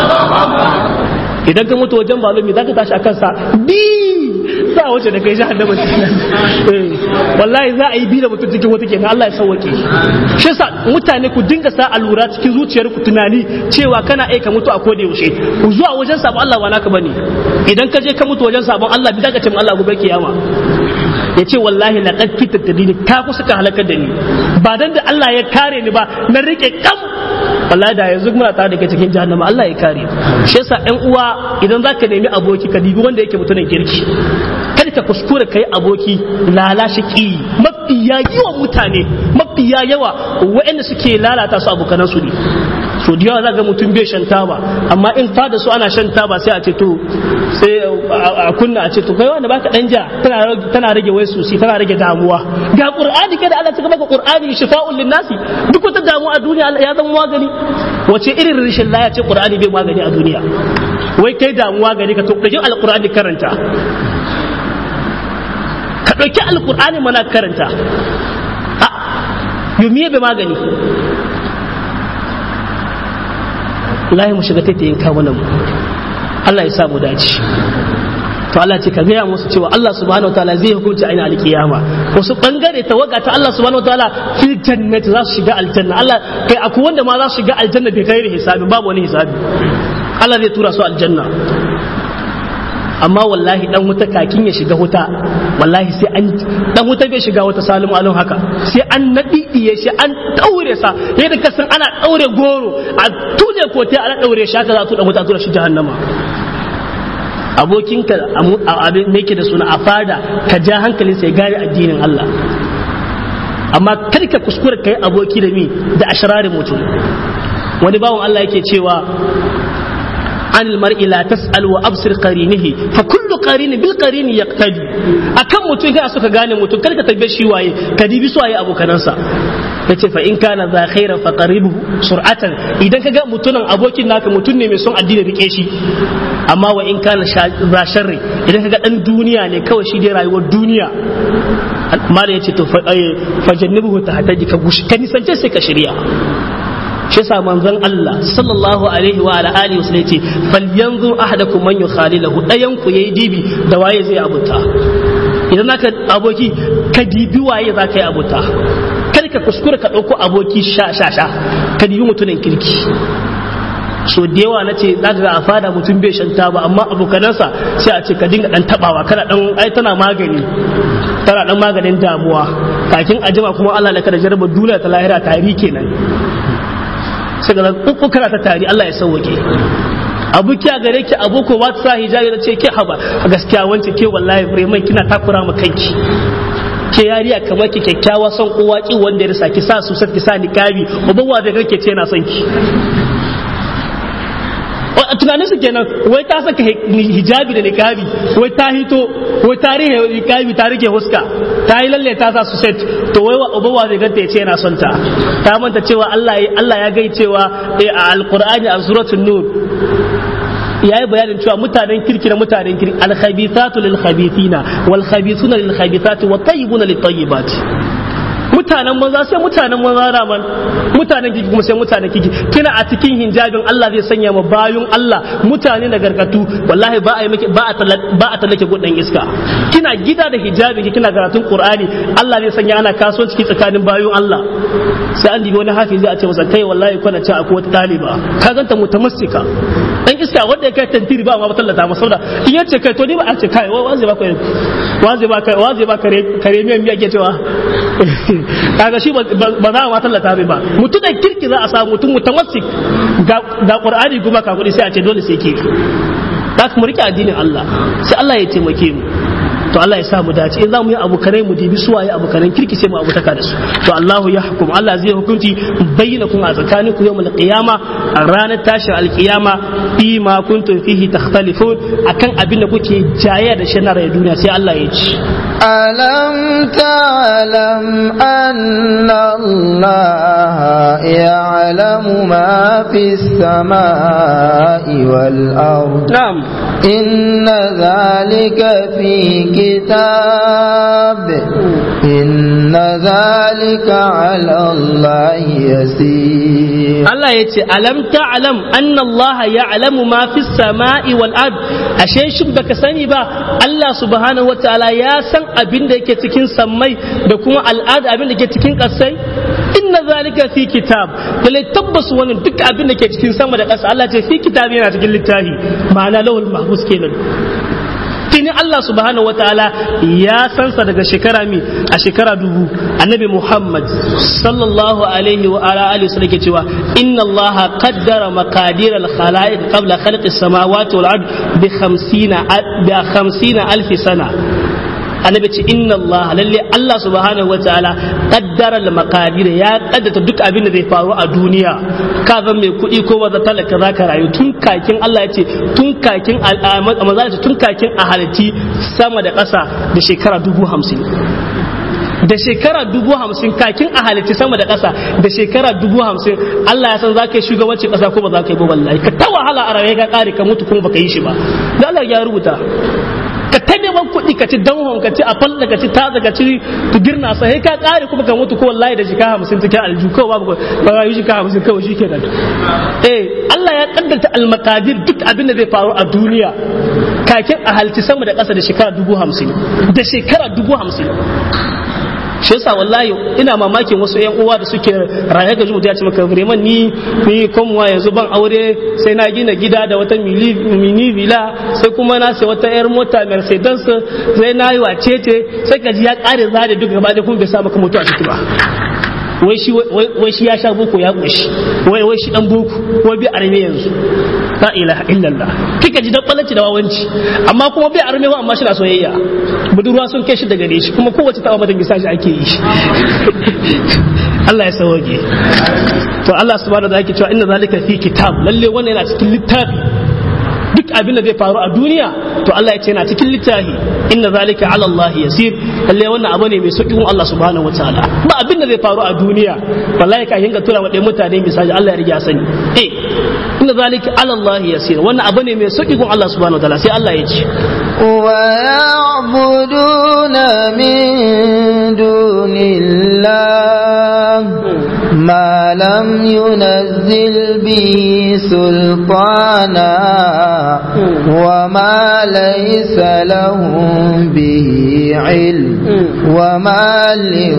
idan ka mutu wajen balumi zaka tashi akan sa bi za a wuce da kai jahannama kenan wallahi za a yi bi da mutum cikin wata kenan Allah ya sauwake shi yasa mutane ku dinga sa alura cikin zuciyar ku tunani cewa kana aika mutu a koda yaushe ku zuwa wajen sabon Allah ba naka bane idan ka je ka mutu wajen sabon Allah bi zaka ce Allah gobe kiyama ya ce wallahi laqad kitta tadini ka kusa ka halakar da ni ba dan da Allah ya kare ni ba na rike kam wallahi da yanzu muna tare da kai cikin jahannama Allah ya kare shi yasa ɗan uwa idan zaka nemi aboki ka dibi wanda yake mutumin kirki kada ka kuskure kai aboki lalashi ki mafiya yawan mutane mafiya yawa waɗanda suke lalata su abokanan su ne so da yawa ga mutum bai shan taba amma in fada su ana shan taba sai a ce to sai a kunna a ce to kai wanda baka dan ja tana rage wai susi tana rage damuwa ga qur'ani kada Allah ta maka qur'ani shifa'un linnasi duk wata damuwa a duniya ya zama magani wace irin rishin laya ce qur'ani bai magani a duniya wai kai damuwa gari ka to kaje alqur'ani karanta ka dauki alqur'ani mana karanta a yomiye bai magani lahi mu shiga taitayin kawunan mu Allah ya samu dace to Allah ce ka gaya musu cewa Allah subhanahu wataala zai hukunci ainihin alkiyama wasu bangare tawaga ta Allah subhanahu wataala fil jannati za su shiga aljanna Allah kai akwai wanda ma za su shiga aljanna bai kai hisabi babu wani hisabi Allah zai tura su aljanna amma wallahi dan wuta kakin ya shiga wuta wallahi sai an dan wuta bai shiga wata salimu alun haka sai an nadidiye shi an daure sa yadda kasan ana daure goro a tune kote ana daure shi haka za su dan wuta tura shi jahannama abokinka abin ne ke da suna a fada ka ja hankalin sai gane addinin Allah amma kar ka kuskura kai aboki da mi da ashrarin mutum wani bawan Allah yake cewa عن المرء لا تسأل وأبصر قرينه فكل قرين بالقرين يقتدي أكم متون كان سوكا غاني متون كان كتبه شي واي كديبي سو ابو كنانسا yace fa in kana za khaira fa qaribuhu sur'atan idan kaga mutunan abokin naka mutun ne mai son addini rike shi amma wa in kana za sharri idan kaga dan duniya ne kawai shi dai rayuwar duniya mala yace to fa jannibuhu ta hataji ka gushi ka nisance sai ka shirya shi yasa manzon Allah sallallahu alaihi wa ala alihi wasallam yace falyanzur ahadakum man yukhalilahu dayan ku yayi dibi da waye zai abuta idan naka aboki ka dibi waye za ka yi abuta kar ka kuskura ka dauko aboki sha sha sha ka dibi mutumin kirki so da yawa na ce za ga a fada mutum bai shan taba amma abokanansa sai a ce ka dinga dan tabawa kana dan ai tana magani tana dan maganin damuwa kakin ajima kuma Allah da kada jarba duniya ta lahira tari kenan sai ga uku kana ta tari Allah ya sauwake abu kiya gare ki abu ko ba ta sa hijabi da ce ke haba gaskiya wance ke wallahi bremen kina takura ma kanki ke yariya kamar ki kyakkyawa son kowa ki wanda ya rasa ki sa su ki sa niqabi uban wa da kake ce yana son ki tunanin su kenan wai ta saka hijabi da niqabi wai ta hito wai ta rihe niqabi ta rike huska ta yi lalle ta sa su set to wai uban wa zai ganta ya ce yana son ta ta manta cewa Allah Allah ya gai cewa a alqur'ani a suratul nur ya yi bayanin cewa mutanen kirki na mutanen kirki alkhabithatu lil khabithina wal khabithuna lil khabithati wat tayyibuna lit tayyibati mutanen maza sai mutanen maza raman mutanen kiki kuma sai mutanen kiki kina a cikin hinjabin Allah zai sanya ma bayun Allah mutane da gargatu wallahi ba a yi miki ba a ba a tallake gudan iska kina gida da hijabin ki kina karatun Qur'ani Allah zai sanya ana kasuwanci tsakanin bayun Allah sai an dibi wani hafizi a ce masa kai wallahi kana ci akwai wata taliba ka ganta mutamassika dan iska wanda ya kai tantiri ba ma tallata masa saboda in yace kai to ni ba a ce kai wa zai ba ka wa zai ba ka wa zai ba kare kare miyan miya ke cewa kaga shi ba za a ma tallata mai ba mutum da kirki za a samu mutum mutamassik ga qur'ani kuma ka kudi sai a ce dole sai ke za mu rike addinin Allah sai Allah ya taimake mu to Allah ya sa mu dace in za mu yi abokanai mu dibi su waye abokanan kirki sai mu abutaka da su to Allah ya hukum Allah zai hukunci bayyana kun a tsakanin ku yawmul qiyama a ranar tashin alqiyama fi ma kuntum fihi takhtalifun akan abin da kuke jayayya da shi na rayuwar duniya sai Allah ya ci ألم تعلم أن الله يعلم ما في السماء والأرض نعم إن ذلك في كتاب إن ذلك على الله يسير Allah ya ce alam ta'lam anna Allah ya'lamu ma fi sama'i wal ard ashe shin baka sani ba Allah subhanahu wataala ya san abin da yake cikin sammai da kuma al'ada abin da yake cikin ƙasai inna zalika fi kitab lalle tabbas wannan duk abin da ke cikin sama da ƙasa Allah ce fi kitab yana cikin littafi ma'ana lawul mahfuz kenan tuni Allah subhanahu wa ta'ala ya sansa daga shekara mi a shekara dubu annabi Muhammad sallallahu alaihi wa ala alihi wasallam ke cewa inna Allah qaddara maqadir al khalaiq qabla khalqi samawati wal ard bi 50 bi 50 alf sana annabi ce inna Allah lalle Allah subhanahu wataala qaddara al maqadir ya kaddata duk abin da zai faru a duniya ka zan mai kuɗi ko wanda talaka zaka rayu tun kakin Allah ya ce tun kakin maza ce tun kakin a halitti sama da ƙasa da shekara dubu hamsin da shekara dubu hamsin kakin a halitti sama da ƙasa da shekara dubu hamsin Allah ya san za ka yi shugabancin ƙasa ko ba za ka yi ba wallahi ka ta wahala a rayuwa ka ƙare ka mutu kuma baka yi shi ba da Allah ya rubuta ka ta neman kuɗi ka ci danhon ka ci a falla ka ci taza ka ci girna sai ka kare kuma ka mutu ko wallahi da shika hamsin cikin alju kawai babu ba rayu shika hamsin kawai shi kenan eh Allah ya kaddarta almakadir duk abin da zai faru a duniya kakin a halci sama da ƙasa da shekara dubu hamsin da shekara dubu hamsin shi yasa wallahi ina mamakin wasu yan uwa da suke raye ga mutum ya ce maka Bremen ni ni komwa yanzu ban aure sai na gina gida da wata mini villa sai kuma na sai wata yar mota Mercedes sai na yi wacece sai ka ji ya kare zade duk gaba da kuma bai sa maka mutu a ciki ba wai shi wai shi ya sha boko ya koshi wai wai shi dan boko wai bi arme yanzu la ilaha illallah kika ji dan balanci da wawanci amma kuma bai arme amma shi na soyayya budurwa sun kai shi daga gare shi kuma kowace ta mata gisa shi ake yi shi Allah ya sauke to Allah subhanahu wa ta'ala yake cewa inna zalika fi kitab lalle wannan yana cikin littafi duk abin da zai faru a duniya to Allah ya ce yana cikin littafi inna zalika ala Allah yasir lalle wannan abu ne mai sauki kun Allah subhanahu wataala ba abin da zai faru a duniya wallahi ka hinga tura wa mutane misali Allah ya riga sani eh inna zalika ala Allah yasir wannan abu ne mai sauki kun Allah subhanahu wataala sai Allah ya ce ويعبدون من دون الله ما لم ينزل به سلطانا وما ليس لهم به علم وما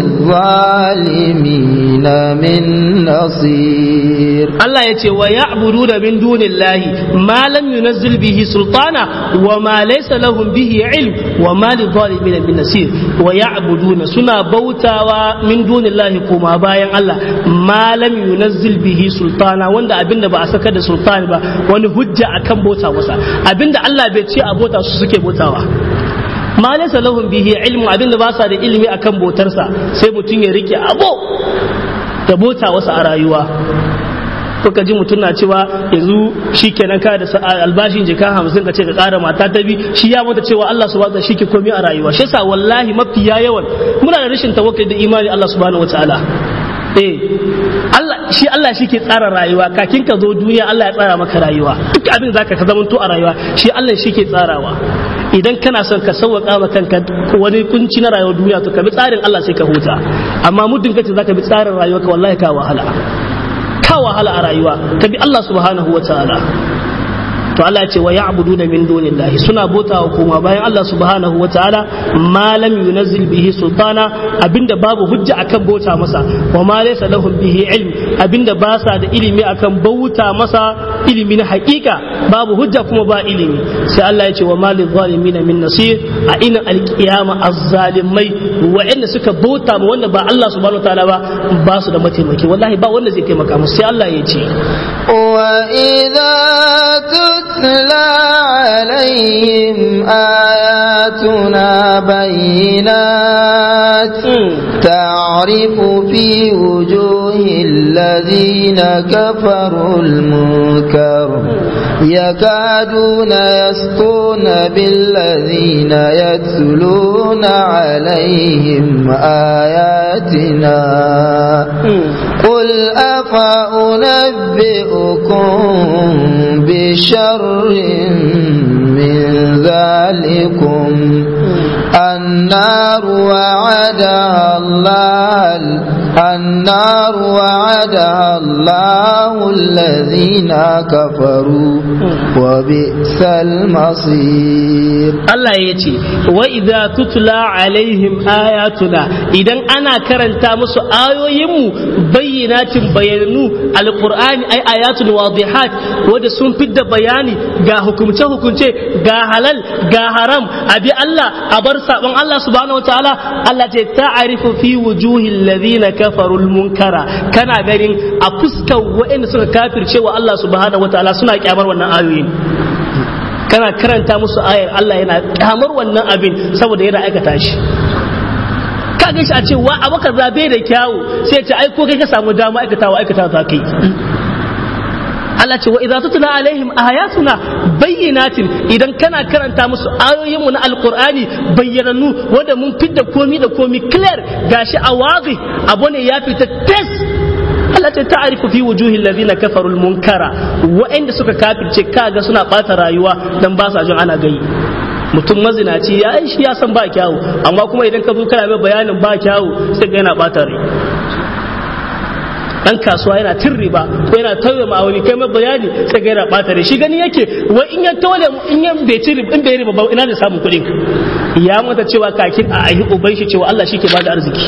للظالمين من نصير Allah ya ce wa ya'buduna min dunillahi ma lam yunazzil bihi sultana wa ma laysa lahum bihi ilm wa ma lidh-dhalimin min nasir wa ya'buduna suna bautawa min dunillahi kuma bayan Allah malam yunazzil bihi sultana wanda abinda ba a saka da sultani ba wani hujja akan bota masa abinda Allah bai ce a bota su suke botawa ma laysa lahum bihi ilmu abinda ba sa da ilimi akan botarsa sai mutum ya rike abo da bota wasa a rayuwa kuka ji mutum na cewa yanzu shi kenan ka da albashin jika hamsin ka ce ka kara mata ta bi shi ya mata cewa Allah subhanahu wa shi ke komai a rayuwa shi yasa wallahi mafi yawan muna da rashin tawakkali da imani Allah subhanahu wataala eh Allah shi Allah shi ke tsara rayuwa kakin ka zo duniya Allah ya tsara maka rayuwa duk abin zaka ka zamanto a rayuwa shi Allah shi ke tsarawa idan kana son ka sauwaka ma kanka wani kunci na rayuwar duniya to ka bi tsarin Allah sai ka huta amma muddin kace zaka bi tsarin rayuwa ka wallahi ka wahala ka wahala a rayuwa ka bi Allah subhanahu wa ta'ala to Allah ce wa ya'buduna min dunillahi suna bota wa kuma bayan Allah subhanahu wa ta'ala ma lam yunazzil bihi sultana abinda babu hujja akan bota masa wa ma laysa lahum bihi ilm abinda ba sa da ilimi akan bauta masa ilimi na hakika babu hujja kuma ba ilimi sai Allah ya ce wa ma lizalimin min nasir a ina alkiyama azzalimai wa'anda suka bauta ma wanda ba Allah subhanahu wa ta'ala ba ba su da mataimaki wallahi ba wanda zai taimaka musu sai Allah ya ce وإذا تتلى عليهم آياتنا بينات تعرف في وجوه الذين كفروا المنكر يكادون يسطون بالذين يتلون عليهم آياتنا قل أفأنبئكم بشر من ذلكم النار وعدها الله النار وعدها الله الذين كفروا وبئس المصير Allah ya ce wa idza tutla alaihim ayatuna idan ana karanta musu ayoyinmu bayyinatin bayanu alqur'ani ay ayatul wadihat wanda sun fidda bayani ga hukumce hukunce ga halal ga haram abi Allah a bar sabon Allah subhanahu wataala Allah ce ta'arifu fi wujuhil ladina kafaru munkara kana ganin a fuskar waɗanda suka kafirce wa Allah subhanahu wataala suna kyamar wannan ayoyin kana karanta musu ayar Allah yana kyamar wannan abin saboda yana aikata shi ka ga shi a ce wa abu ka zabe da kyawu sai ce ai ko kai ka samu dama aikatawa aikata za kai Allah ce wa idza tutla alaihim ayatuna bayyinatin idan kana karanta musu ayoyin mu na alqur'ani bayyananu wanda mun fidda komi da komi clear gashi a wazi abu ne ya fita test Allah ta ta'arifu fi wujuhil ladina kafarul munkara wa'anda suka kafirce kaga suna bata rayuwa dan ba sa jin ana gayi mutum mazinaci ya yi shi ya san ba kyawu amma kuma idan ka zo kana mai bayanin ba kyawu sai ga yana bata rai dan kasuwa yana cin riba ko yana tauye ma'auni kai mai bayani sai ga yana bata rai shi gani yake wai in ya tole in ya bai ci riba in bai riba ba ina da samun kuɗin ya mata cewa kakin a ayi uban shi cewa Allah shi ke bada arziki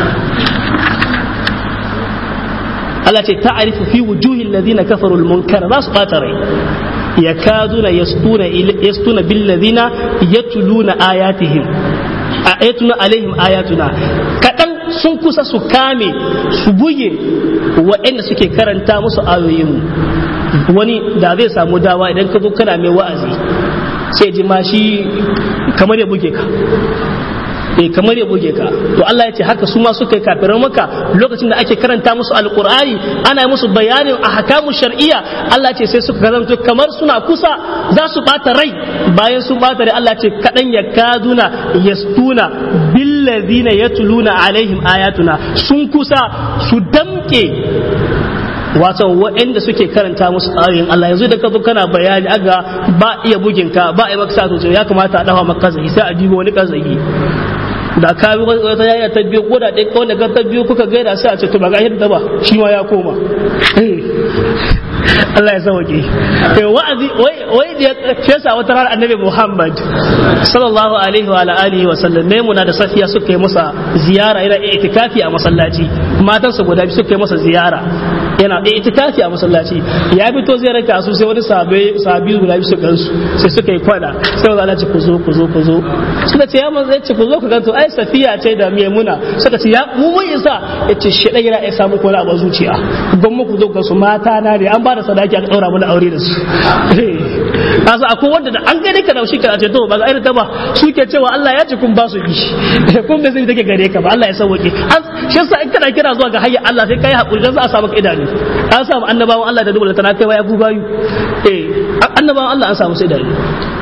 Allah ce ta'arifu fi wujuhil ladina kafaru al-munkara za su bata rai yakaduna yastuna yastuna bil ladina yatluna ayatihim ayatuna alaihim ayatuna kadan sun kusa su kame su buge waɗanda suke karanta musu ayoyin wani da zai samu dawa idan ka zo kana mai wa'azi sai ji ma shi kamar ya buge ka eh kamar ya buge ka to Allah ya ce haka su ma suka yi kafiran maka lokacin da ake karanta musu alqur'ani ana musu bayanin ahkamu shar'iyya Allah ce sai suka karanto kamar suna kusa za su bata rai bayan sun bata rai Allah ce kadan ya kaduna yastuna billazina yatluna alaihim ayatuna sun kusa su damke wato waɗanda suke karanta musu ayoyin Allah yanzu da ka zo kana bayani aga ba iya bugin ka ba iya maka sa ya kamata a dafa maka zai sai a dibo wani kazayi da ka bi wata yaya ta biyu ko da ɗaya ko da ta biyu kuka gaida sai a ce to ba ga yadda ba shi ma ya koma Allah ya sauke eh wa'azi wai wai da ya fesa wata ranar annabi Muhammad sallallahu alaihi wa alihi wa sallam Maimuna da Safiya suka yi masa ziyara ina itikafi a masallaci matansa guda biyu suka yi masa ziyara yana da itikafi a masallaci ya fito zai raka su sai wani sabe sabi guda biyu su gansu sai suka yi kwana sai wanda Allah ce ku zo ku zo ku zo suka ce ya manzo ce ku zo ku ganto ai safiya ce da maimuna suka ce ya mu mun isa yace shi dan yana iya samu kwana a zuciya gwamma ku zo ku su mata na ne an ba da sadaki aka daura mana aure da su kasa akwai wanda da an gane ka da shi kana ce to ba ga irin ta ba suke cewa Allah ya ce kun ba su bi kun bai zai take gare ka ba Allah ya sauke shi yasa in kana kira zuwa ga hayya Allah sai kai hakuri dan za a samu ka idanu an samu annabawan Allah da dubula tana kai wa ya bayu eh annabawan Allah an samu sai idanu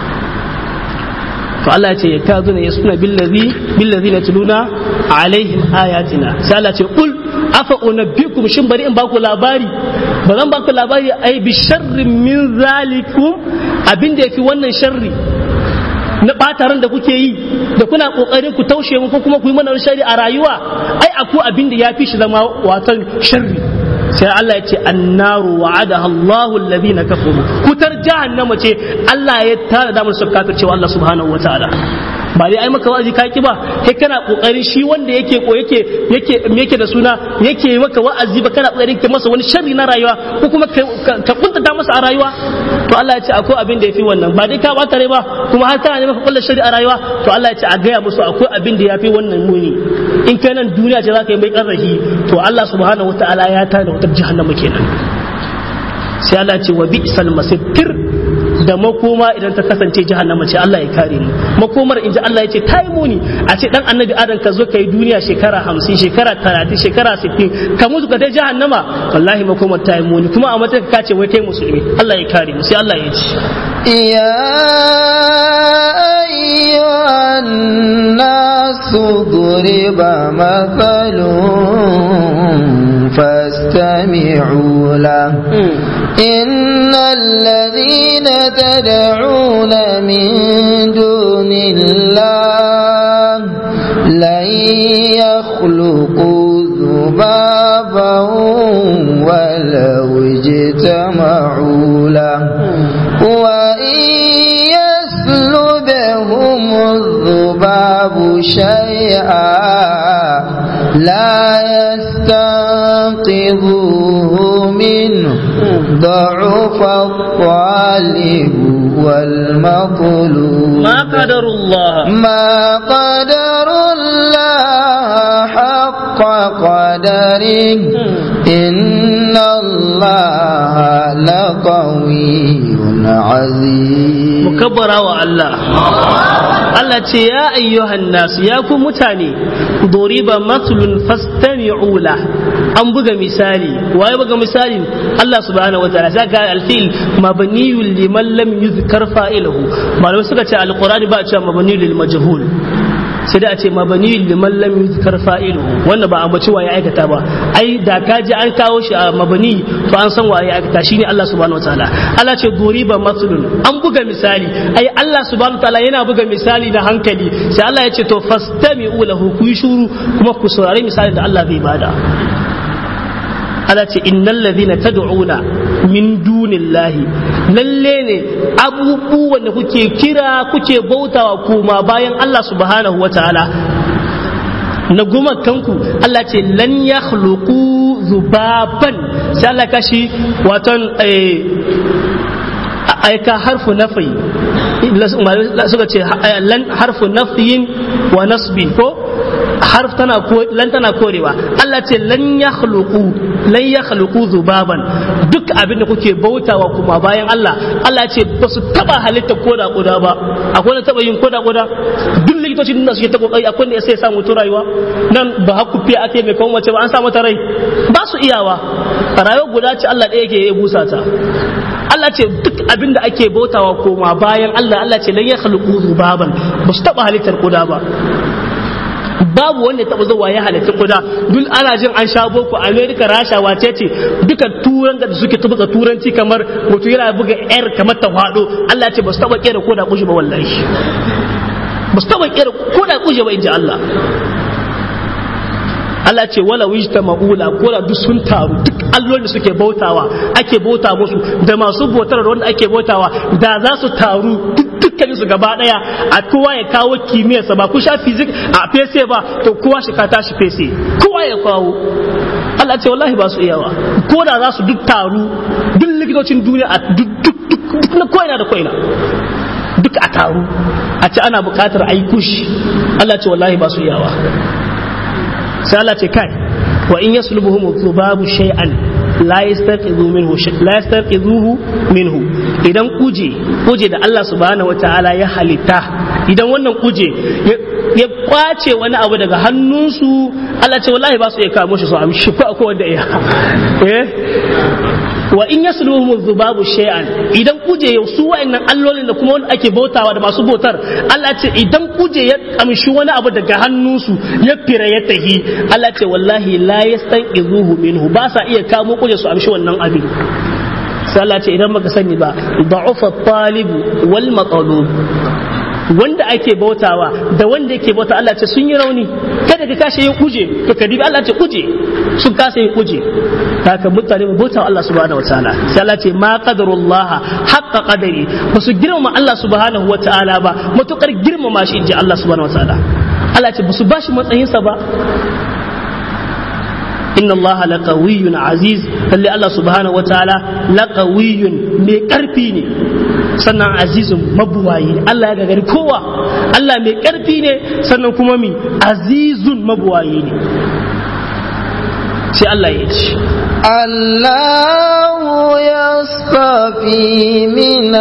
to Allah ya ce ta zuna yasuna billazi billazi na tuluna alaihim ayatina sai Allah ce kul afa unabbikum shin bari in baku labari ba zan baku labari ai bi sharrin min zalikum abin da yafi wannan sharri na ɓataran da kuke yi da kuna ƙoƙarin ku taushe mu ko kuma ku yi mana shari a rayuwa ai aku abin da ya fi shi zama watan sharri sai Allah ya ce annaru wa'adaha Allahu alladhina kafaru kutar jahannama ce Allah ya tara da musu kafircewa Allah subhanahu wataala ba dai ai maka wa'azi ka ki ba kai kana kokarin shi wanda yake ko yake yake me yake da suna yake maka wa'azi ba kana kokarin ka masa wani sharri na rayuwa ko kuma ka kuntata masa a rayuwa to Allah ya ce akwai abin da yafi wannan ba dai ka bata rai ba kuma har kana neman ka kullu sharri a rayuwa to Allah ya ce a gaya musu akwai abin da yafi wannan muni in kai nan duniya ce zaka yi mai karrahi to Allah subhanahu wataala ya tada wutar jahannama kenan sai Allah ya ce wa bi'sal masir da makoma idan ta kasance jahannama ce Allah ya kare mu makomar in ji Allah ya ce ta yi muni a ce dan annabi adam ka zo ka yi duniya shekara hamsin shekara talatin shekara sittin ka mutu ka dai jahannama wallahi makomar ta yi muni kuma a matsayin ka ce wai kai musulmi Allah ya kare mu sai Allah ya ce يا أيها الناس ضرب مثل فاستمعوا له إن الذين تدعون من دون الله لن يخلقوا ذبابا ولو اجتمعوا له وإن يسلبهم الذباب شيئا لا يستنقذوه منه ضعف الطالب والمطلوب ما قدر الله ما قدر الله حق قدره إن الله لقوي عزيز mukabbara wa Allah Allah ce ya ayyuhan nasu ya ku mutane doriba matlun fastami'u la an buga misali waye buga misali Allah subhanahu wataala zaka alfil mabniyul liman lam yuzkar fa'iluhu malamai suka ce alqur'ani ba a cewa mabniyul lil majhul sai da a ce mabani liman lam yuzkar fa'ilu wannan ba ambaci wa ya aikata ba ai da ka ji an kawo shi a mabani to an san wa ya aikata shine Allah subhanahu wataala Allah ce duriba maslun an buga misali ai Allah subhanahu wataala yana buga misali da hankali sai Allah ya ce to fastami'u lahu ku yi shuru kuma ku saurari misali da Allah zai bada Allah ce innal ladhina tad'una min dunillahi lalle ne abubuwan da kuke kira kuke bautawa kuma bayan Allah subhanahu wataala na gumakanku Allah ce lan yakhluqu zubaban sai Allah kashi waton aika harfu nafi suka ce lan harfu nafiyin wa nasbin ko harf tana ko lan tana korewa Allah ce lan yakhluqu lan yakhluqu zubaban duk abin da kuke bautawa kuma bayan Allah Allah ce ba su taba halitta koda koda ba akwai wanda taba yin koda koda duk likitocin da suke ta kokari akwai wanda sai ya samu to rayuwa nan ba haku fiye ake mai kawo mace ba an sa mata rai ba su iyawa rayuwa guda ce Allah ɗaya yake ya busa ta Allah ce duk abin da ake bautawa koma bayan Allah Allah ce lan yakhluqu zubaban ba su taba halittar koda ba babu wanda taɓa zuwa ya halitta kuda duk ana jin an sha boko america rasha wace ce duka turan da suke buga turanci kamar mutum yana buga yar kamar ta hado Allah ce ba su taɓa kera koda kushe ba wallahi ba su taɓa kera koda kushe ba inji Allah Allah ce wala wijta ma'ula ko da duk sun taru duk allolin da suke bautawa ake bauta musu da masu bautar wanda ake bautawa da za su taru dukkanin su gaba daya a kowa ya kawo kimiyyarsa ba ku sha fizik a fese ba to kowa shi ka tashi fese kowa ya kawo Allah ce wallahi ba su iyawa ko da za su duk taru duk likitocin duniya a duk duk duk na koina da koina duk a taru a ce ana bukatar a yi kushi Allah ce wallahi ba su yawa sai Allah ce kai wa in yaslubuhum dhubabu shay'an la yastaqizu minhu la yastaqizuhu minhu idan kuje kuje da Allah subhanahu wataala ya halitta idan wannan kuje ya kwace wani abu daga hannunsu Allah ce wallahi ba su iya kamo shi su amshi ko akwai wanda ya eh wa in yasluhum dhubabu shay'an idan kuje ya su wa'annan allolin da kuma wanda ake bautawa da masu bautar Allah ce idan kuje ya amshi wani abu daga hannunsu ya fira ya tahi Allah ce wallahi la yastanqizuhu minhu ba sa iya kamo kuje su amshi wannan abin sai Allah ce idan baka sani ba da'ufa talibu wal matalub wanda ake bautawa da wanda yake bauta Allah ce sun yi rauni kada ka kashe yin kuje to ka dibi Allah ce kuje sun kasa yin kuje haka mutane mu bautawa Allah subhanahu wataala sai Allah ce ma qadarullaha haqqa qadari ba su girmama Allah subhanahu wataala ba matukar girmama shi inji Allah subhanahu wataala Allah ce ba su bashi matsayinsa ba inna allaha laqawiyyun aziz lalle Allah subhanahu wataala laqawiyyun mai karfi ne sannan azizun mabuwayi ne Allah ya gagari kowa Allah mai karfi ne sannan kuma mi azizun mabuwayi ne sai Allah ya ce الله يصطفي من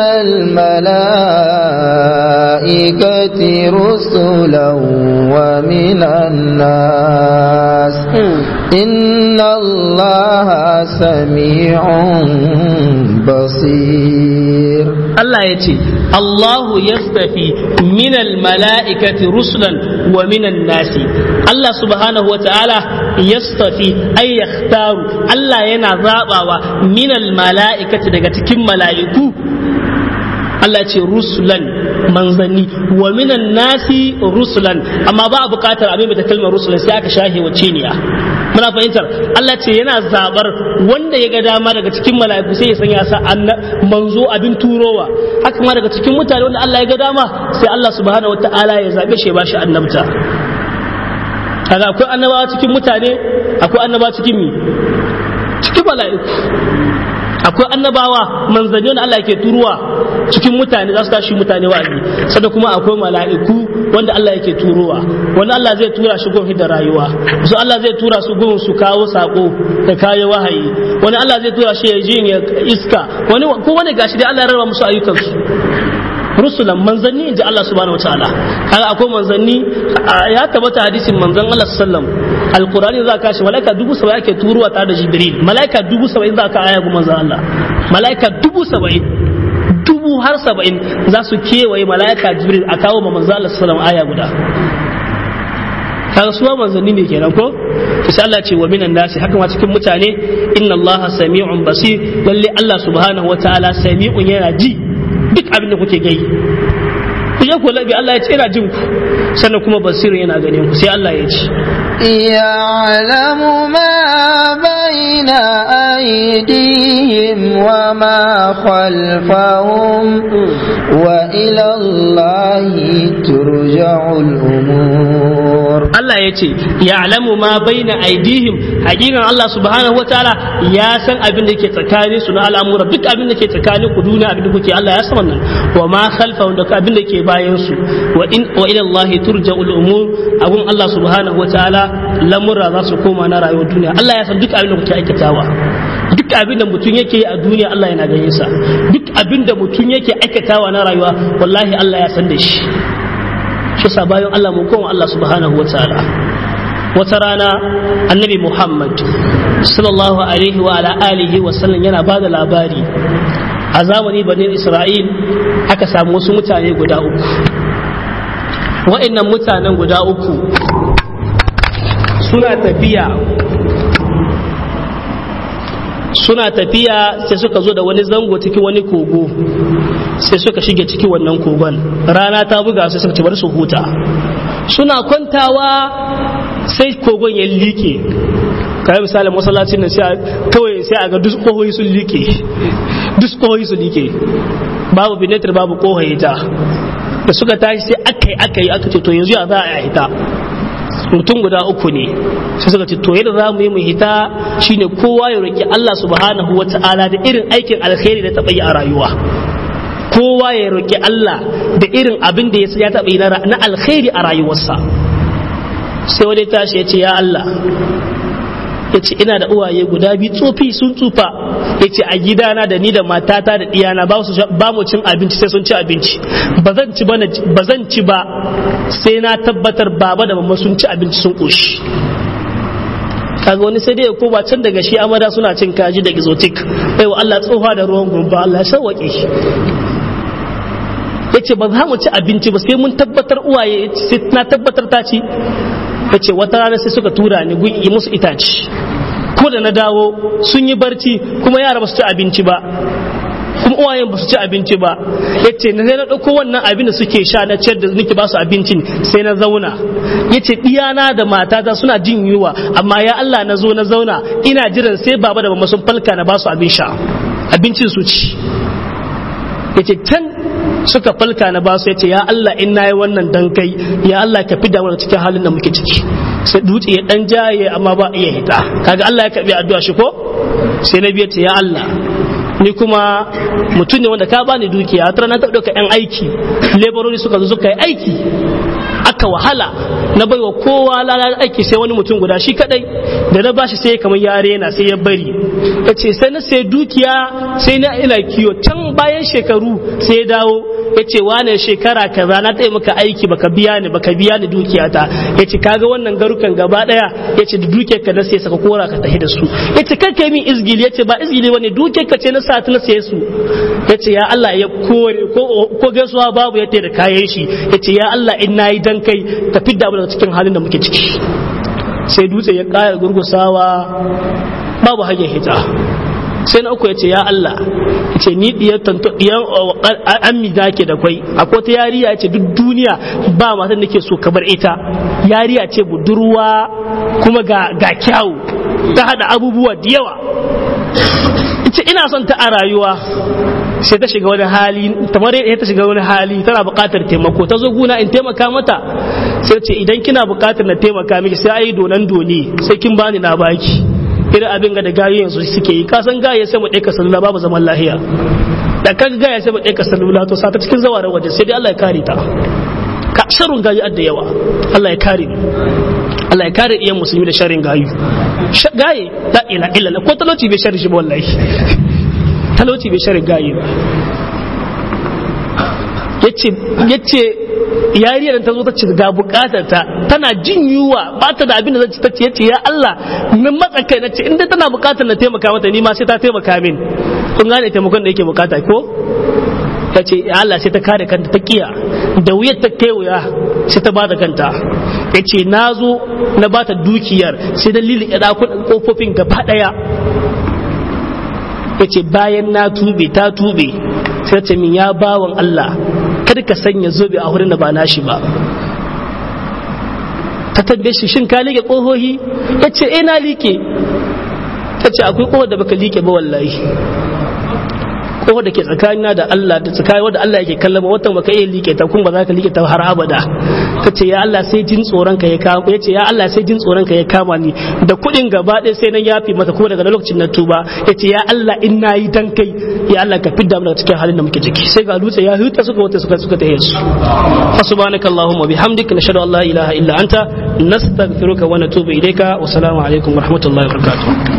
الملائكة رسلا ومن الناس إن الله سميع بصير Allah ya ce Allahu yastafi minal mala'ikati rusulan wa minan nasi Allah subhanahu wa ta'ala yastafi ay yakhtaru Allah yana zabawa minal mala'ikati daga cikin mala'iku Allah ce rusulan manzanni wa minan nasi rusulan amma ba a bukatar abin ta kalmar rusulan sai aka shahe wacce ne muna fahimtar Allah ce yana zabar wanda ya ga dama daga cikin mala'iku sai ya sanya sa manzo abin turowa haka ma daga cikin mutane wanda Allah ya ga dama sai Allah subhanahu wataala ya zabe shi ba shi annabta kaga akwai annabawa cikin mutane akwai annabawa cikin mi cikin mala'iku akwai annabawa manzanni wanda Allah yake turuwa cikin mutane za su tashi mutane wa'azi sannan kuma akwai mala'iku wanda Allah yake turowa wani Allah zai tura shi gun da rayuwa su Allah zai tura su gun su kawo sako da kayo wahayi wani Allah zai tura shi ya jin iska wani ko wani gashi dai Allah ya rarraba musu ayyukansu rusulan manzanni inji Allah subhanahu wataala kaga akwai manzanni ya tabbata hadisin manzon Allah sallam alqur'ani za ka shi malaika dubu saba'in ake turuwa tare da jibril malaika dubu saba'in za ka aya ga manzon Allah malaika dubu saba'in dubu har saba'in za su kewaye malaika jibril a kawo ma manzon Allah sallam aya guda kaga suwa manzanni ne kenan ko sai Allah ce wa minan nasi haka ma cikin mutane inna Allah sami'un basir lalle Allah subhanahu wataala sami'un yana ji duk abin da kuke gai ku je ku labi Allah ya ce yana jin ku sannan kuma basirin yana ganin ku sai Allah ya ce يعلم ما بين أيديهم وما خلفهم وإلى الله ترجع الأمور Allah ya ce ya'lamu ma baina aidihim hakikan Allah subhanahu wataala ya san abin da ke tsakanin su na al'amura duk abin da ke tsakanin ku duniya abin da kuke Allah ya san wannan wa ma khalfahum da abin da ke bayan su wa in wa ila Allah turja'ul umur abun Allah subhanahu wataala lamura za su koma na rayuwar duniya Allah ya san duk abin da kuke aikatawa duk abin da mutum yake a duniya Allah yana ganin sa duk abin da mutum yake aikatawa na rayuwa wallahi Allah ya san da shi shi sa bayan Allah mu koma Allah subhanahu wa ta'ala wata rana annabi Muhammad sallallahu alaihi wa ala alihi wa sallam yana bada labari a zamani banin Isra'il aka samu wasu mutane guda uku wa'annan mutanen guda uku suna tafiya suna tafiya sai suka zo da wani zango cikin wani kogo sai suka shige ciki wannan kogon rana ta buga sai suka ci bar su huta suna kwantawa sai kogon ya like kayan misalin masallacin nan sai kawai sai a ga duk kohoyi sun like duk kohoyi sun like babu binetar babu kohoyi ta da suka tashi sai aka yi aka yi aka ce to yanzu ya za a yi ta mutum guda uku ne sai suka ce to yadda za mu yi mu hita shine kowa ya roki Allah subhanahu wa ta'ala da irin aikin alkhairi da taɓa yi a rayuwa kowa ya roki Allah da irin abin da ya taɓa yi na alkhairi a rayuwarsa sai wani tashi ya ce ya Allah ya ce ina da uwaye guda biyu tsofi sun tsufa ya ce a gidana da ni da matata da ɗiyana ba mu cin abinci sai sun ci abinci ba zan ci ba zan ci ba sai na tabbatar baba da mamma sun ci abinci sun ƙoshi kaga wani sai dai ya koma can daga shi amada suna cin kaji da exotic wa Allah tsoha da ruwan gumba Allah shawake shi ya ce ba za mu ci abinci ba sai mun tabbatar uwaye sai na tabbatar ta ci ya ce wata rana sai suka tura ni gun yi musu itaci ko da na dawo sun yi barci kuma yara ba su ci abinci ba kuma uwayen ba su ci abinci ba ya ce na na ɗauko wannan abin da suke sha na ciyar da nake ba su abincin sai na zauna ya ce ɗiyana da matata suna jin yunwa amma ya Allah na zo na zauna ina jiran sai baba da mama sun falka na ba su abin sha abincin su ci ya ce can suka falka na basu ya ce ya Allah in na yi wannan dan kai ya Allah ka fi damuwa cikin halin da muke ciki sai dutse ya dan jaye amma ba iya hita kaga Allah ya karbi addu'a shi ko sai na biya ce ya Allah ni kuma mutum ne wanda ka bani dukiya a na ta ɗauka 'yan aiki laborori suka zo suka yi aiki aka wahala na baiwa kowa lalata aiki sai wani mutum guda shi kadai da na bashi sai kamar ya rena sai ya bari ya ce sai na sai dukiya sai na ina kiyo can bayan shekaru sai ya dawo ya ce wane shekara kaza na taya maka aiki baka biya ni baka biya ni dukiyata ya ce kaga wannan garukan gaba daya ya ce da dukiyar ka na sai saka kora ka tafi da su ya ce kai kai min izgili ya ce ba izgili bane dukiyar ka ce na sa ta na saye su ya ce ya Allah ya kore ko gaisuwa babu ya da kayan shi ya ce ya Allah in nayi dan kai ka fidda mu daga cikin halin da muke ciki sai dutse ya ƙara gurgusawa babu hanyar hita sai na uku ya ce ya Allah ya ce ni diyar tanto diyan ammi da ke da kwai akwai ta yariya ce duk duniya ba matan nake so kamar ita yariya ce budurwa kuma ga ga kyawu ta hada abubuwa da yawa ce ina son ta a rayuwa sai ta shiga wani hali kamar yadda ta shiga wani hali tana buƙatar taimako ta zo guna in taimaka mata sai ce idan kina buƙatar na taimaka miki sai ayi donan doni sai kin bani na baki irin abin ga da gayu yanzu suke yi kasan gaya sai mu ɗaika salula babu zaman lahiya da kaga gaya sai mu ɗaika salula to sata cikin zawarar waje sai dai Allah ya kare ta ka sharun gayu adda yawa Allah ya kare Allah ya kare iyan musulmi da sharrin gayu gaye la ila illa ko talauci bai sharri shi ba wallahi talauci bai sharri gaye ba yace yace yariyar ta zo ta ce ga bukatar ta tana jin yunwa ba ta da abin da zai ta ce yace ya Allah min matsa kai nace inda tana bukatar na taimaka mata ni ma sai ta taimaka min kun gane taimakon da yake bukata ko ta ce ya Allah sai ta kare kanta ta kiya da wuyar ta kai wuya sai ta bada kanta ya ce na zo na bata dukiyar sai dalilin ya ɗakun ƙofofin gaba ɗaya ya ce bayan na tube ta tube sai ta min ya bawan Allah kada ka sanya zobe a wurin da ba nashi ba ta tambaye shi shin ka liƙe ƙohohi ya ce eh na liƙe ta ce akwai ƙohar da baka liƙe ba wallahi ko da ke tsakanina da Allah da tsakanin wanda Allah yake kallon watan baka iya like ta kun ba za ka like ta har abada ka ce ya Allah sai jin tsoron ka ya kama ya ce ya Allah sai jin tsoron ka ya kama ni da kuɗin gaba ɗaya sai nan yafi mata kuma daga lokacin na tuba ya ce ya Allah in nayi dan kai ya Allah ka fidda mu daga cikin halin da muke ciki sai ga dutse ya huta suka wata suka suka tahe su fa subhanakallahumma bihamdika nashhadu an la ilaha illa anta nastaghfiruka wa natubu ilayka wa assalamu alaikum wa rahmatullahi wa barakatuh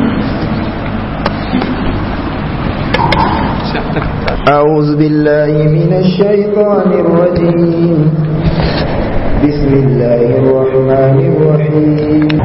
أعوذ بالله من الشيطان الرجيم بسم الله الرحمن الرحيم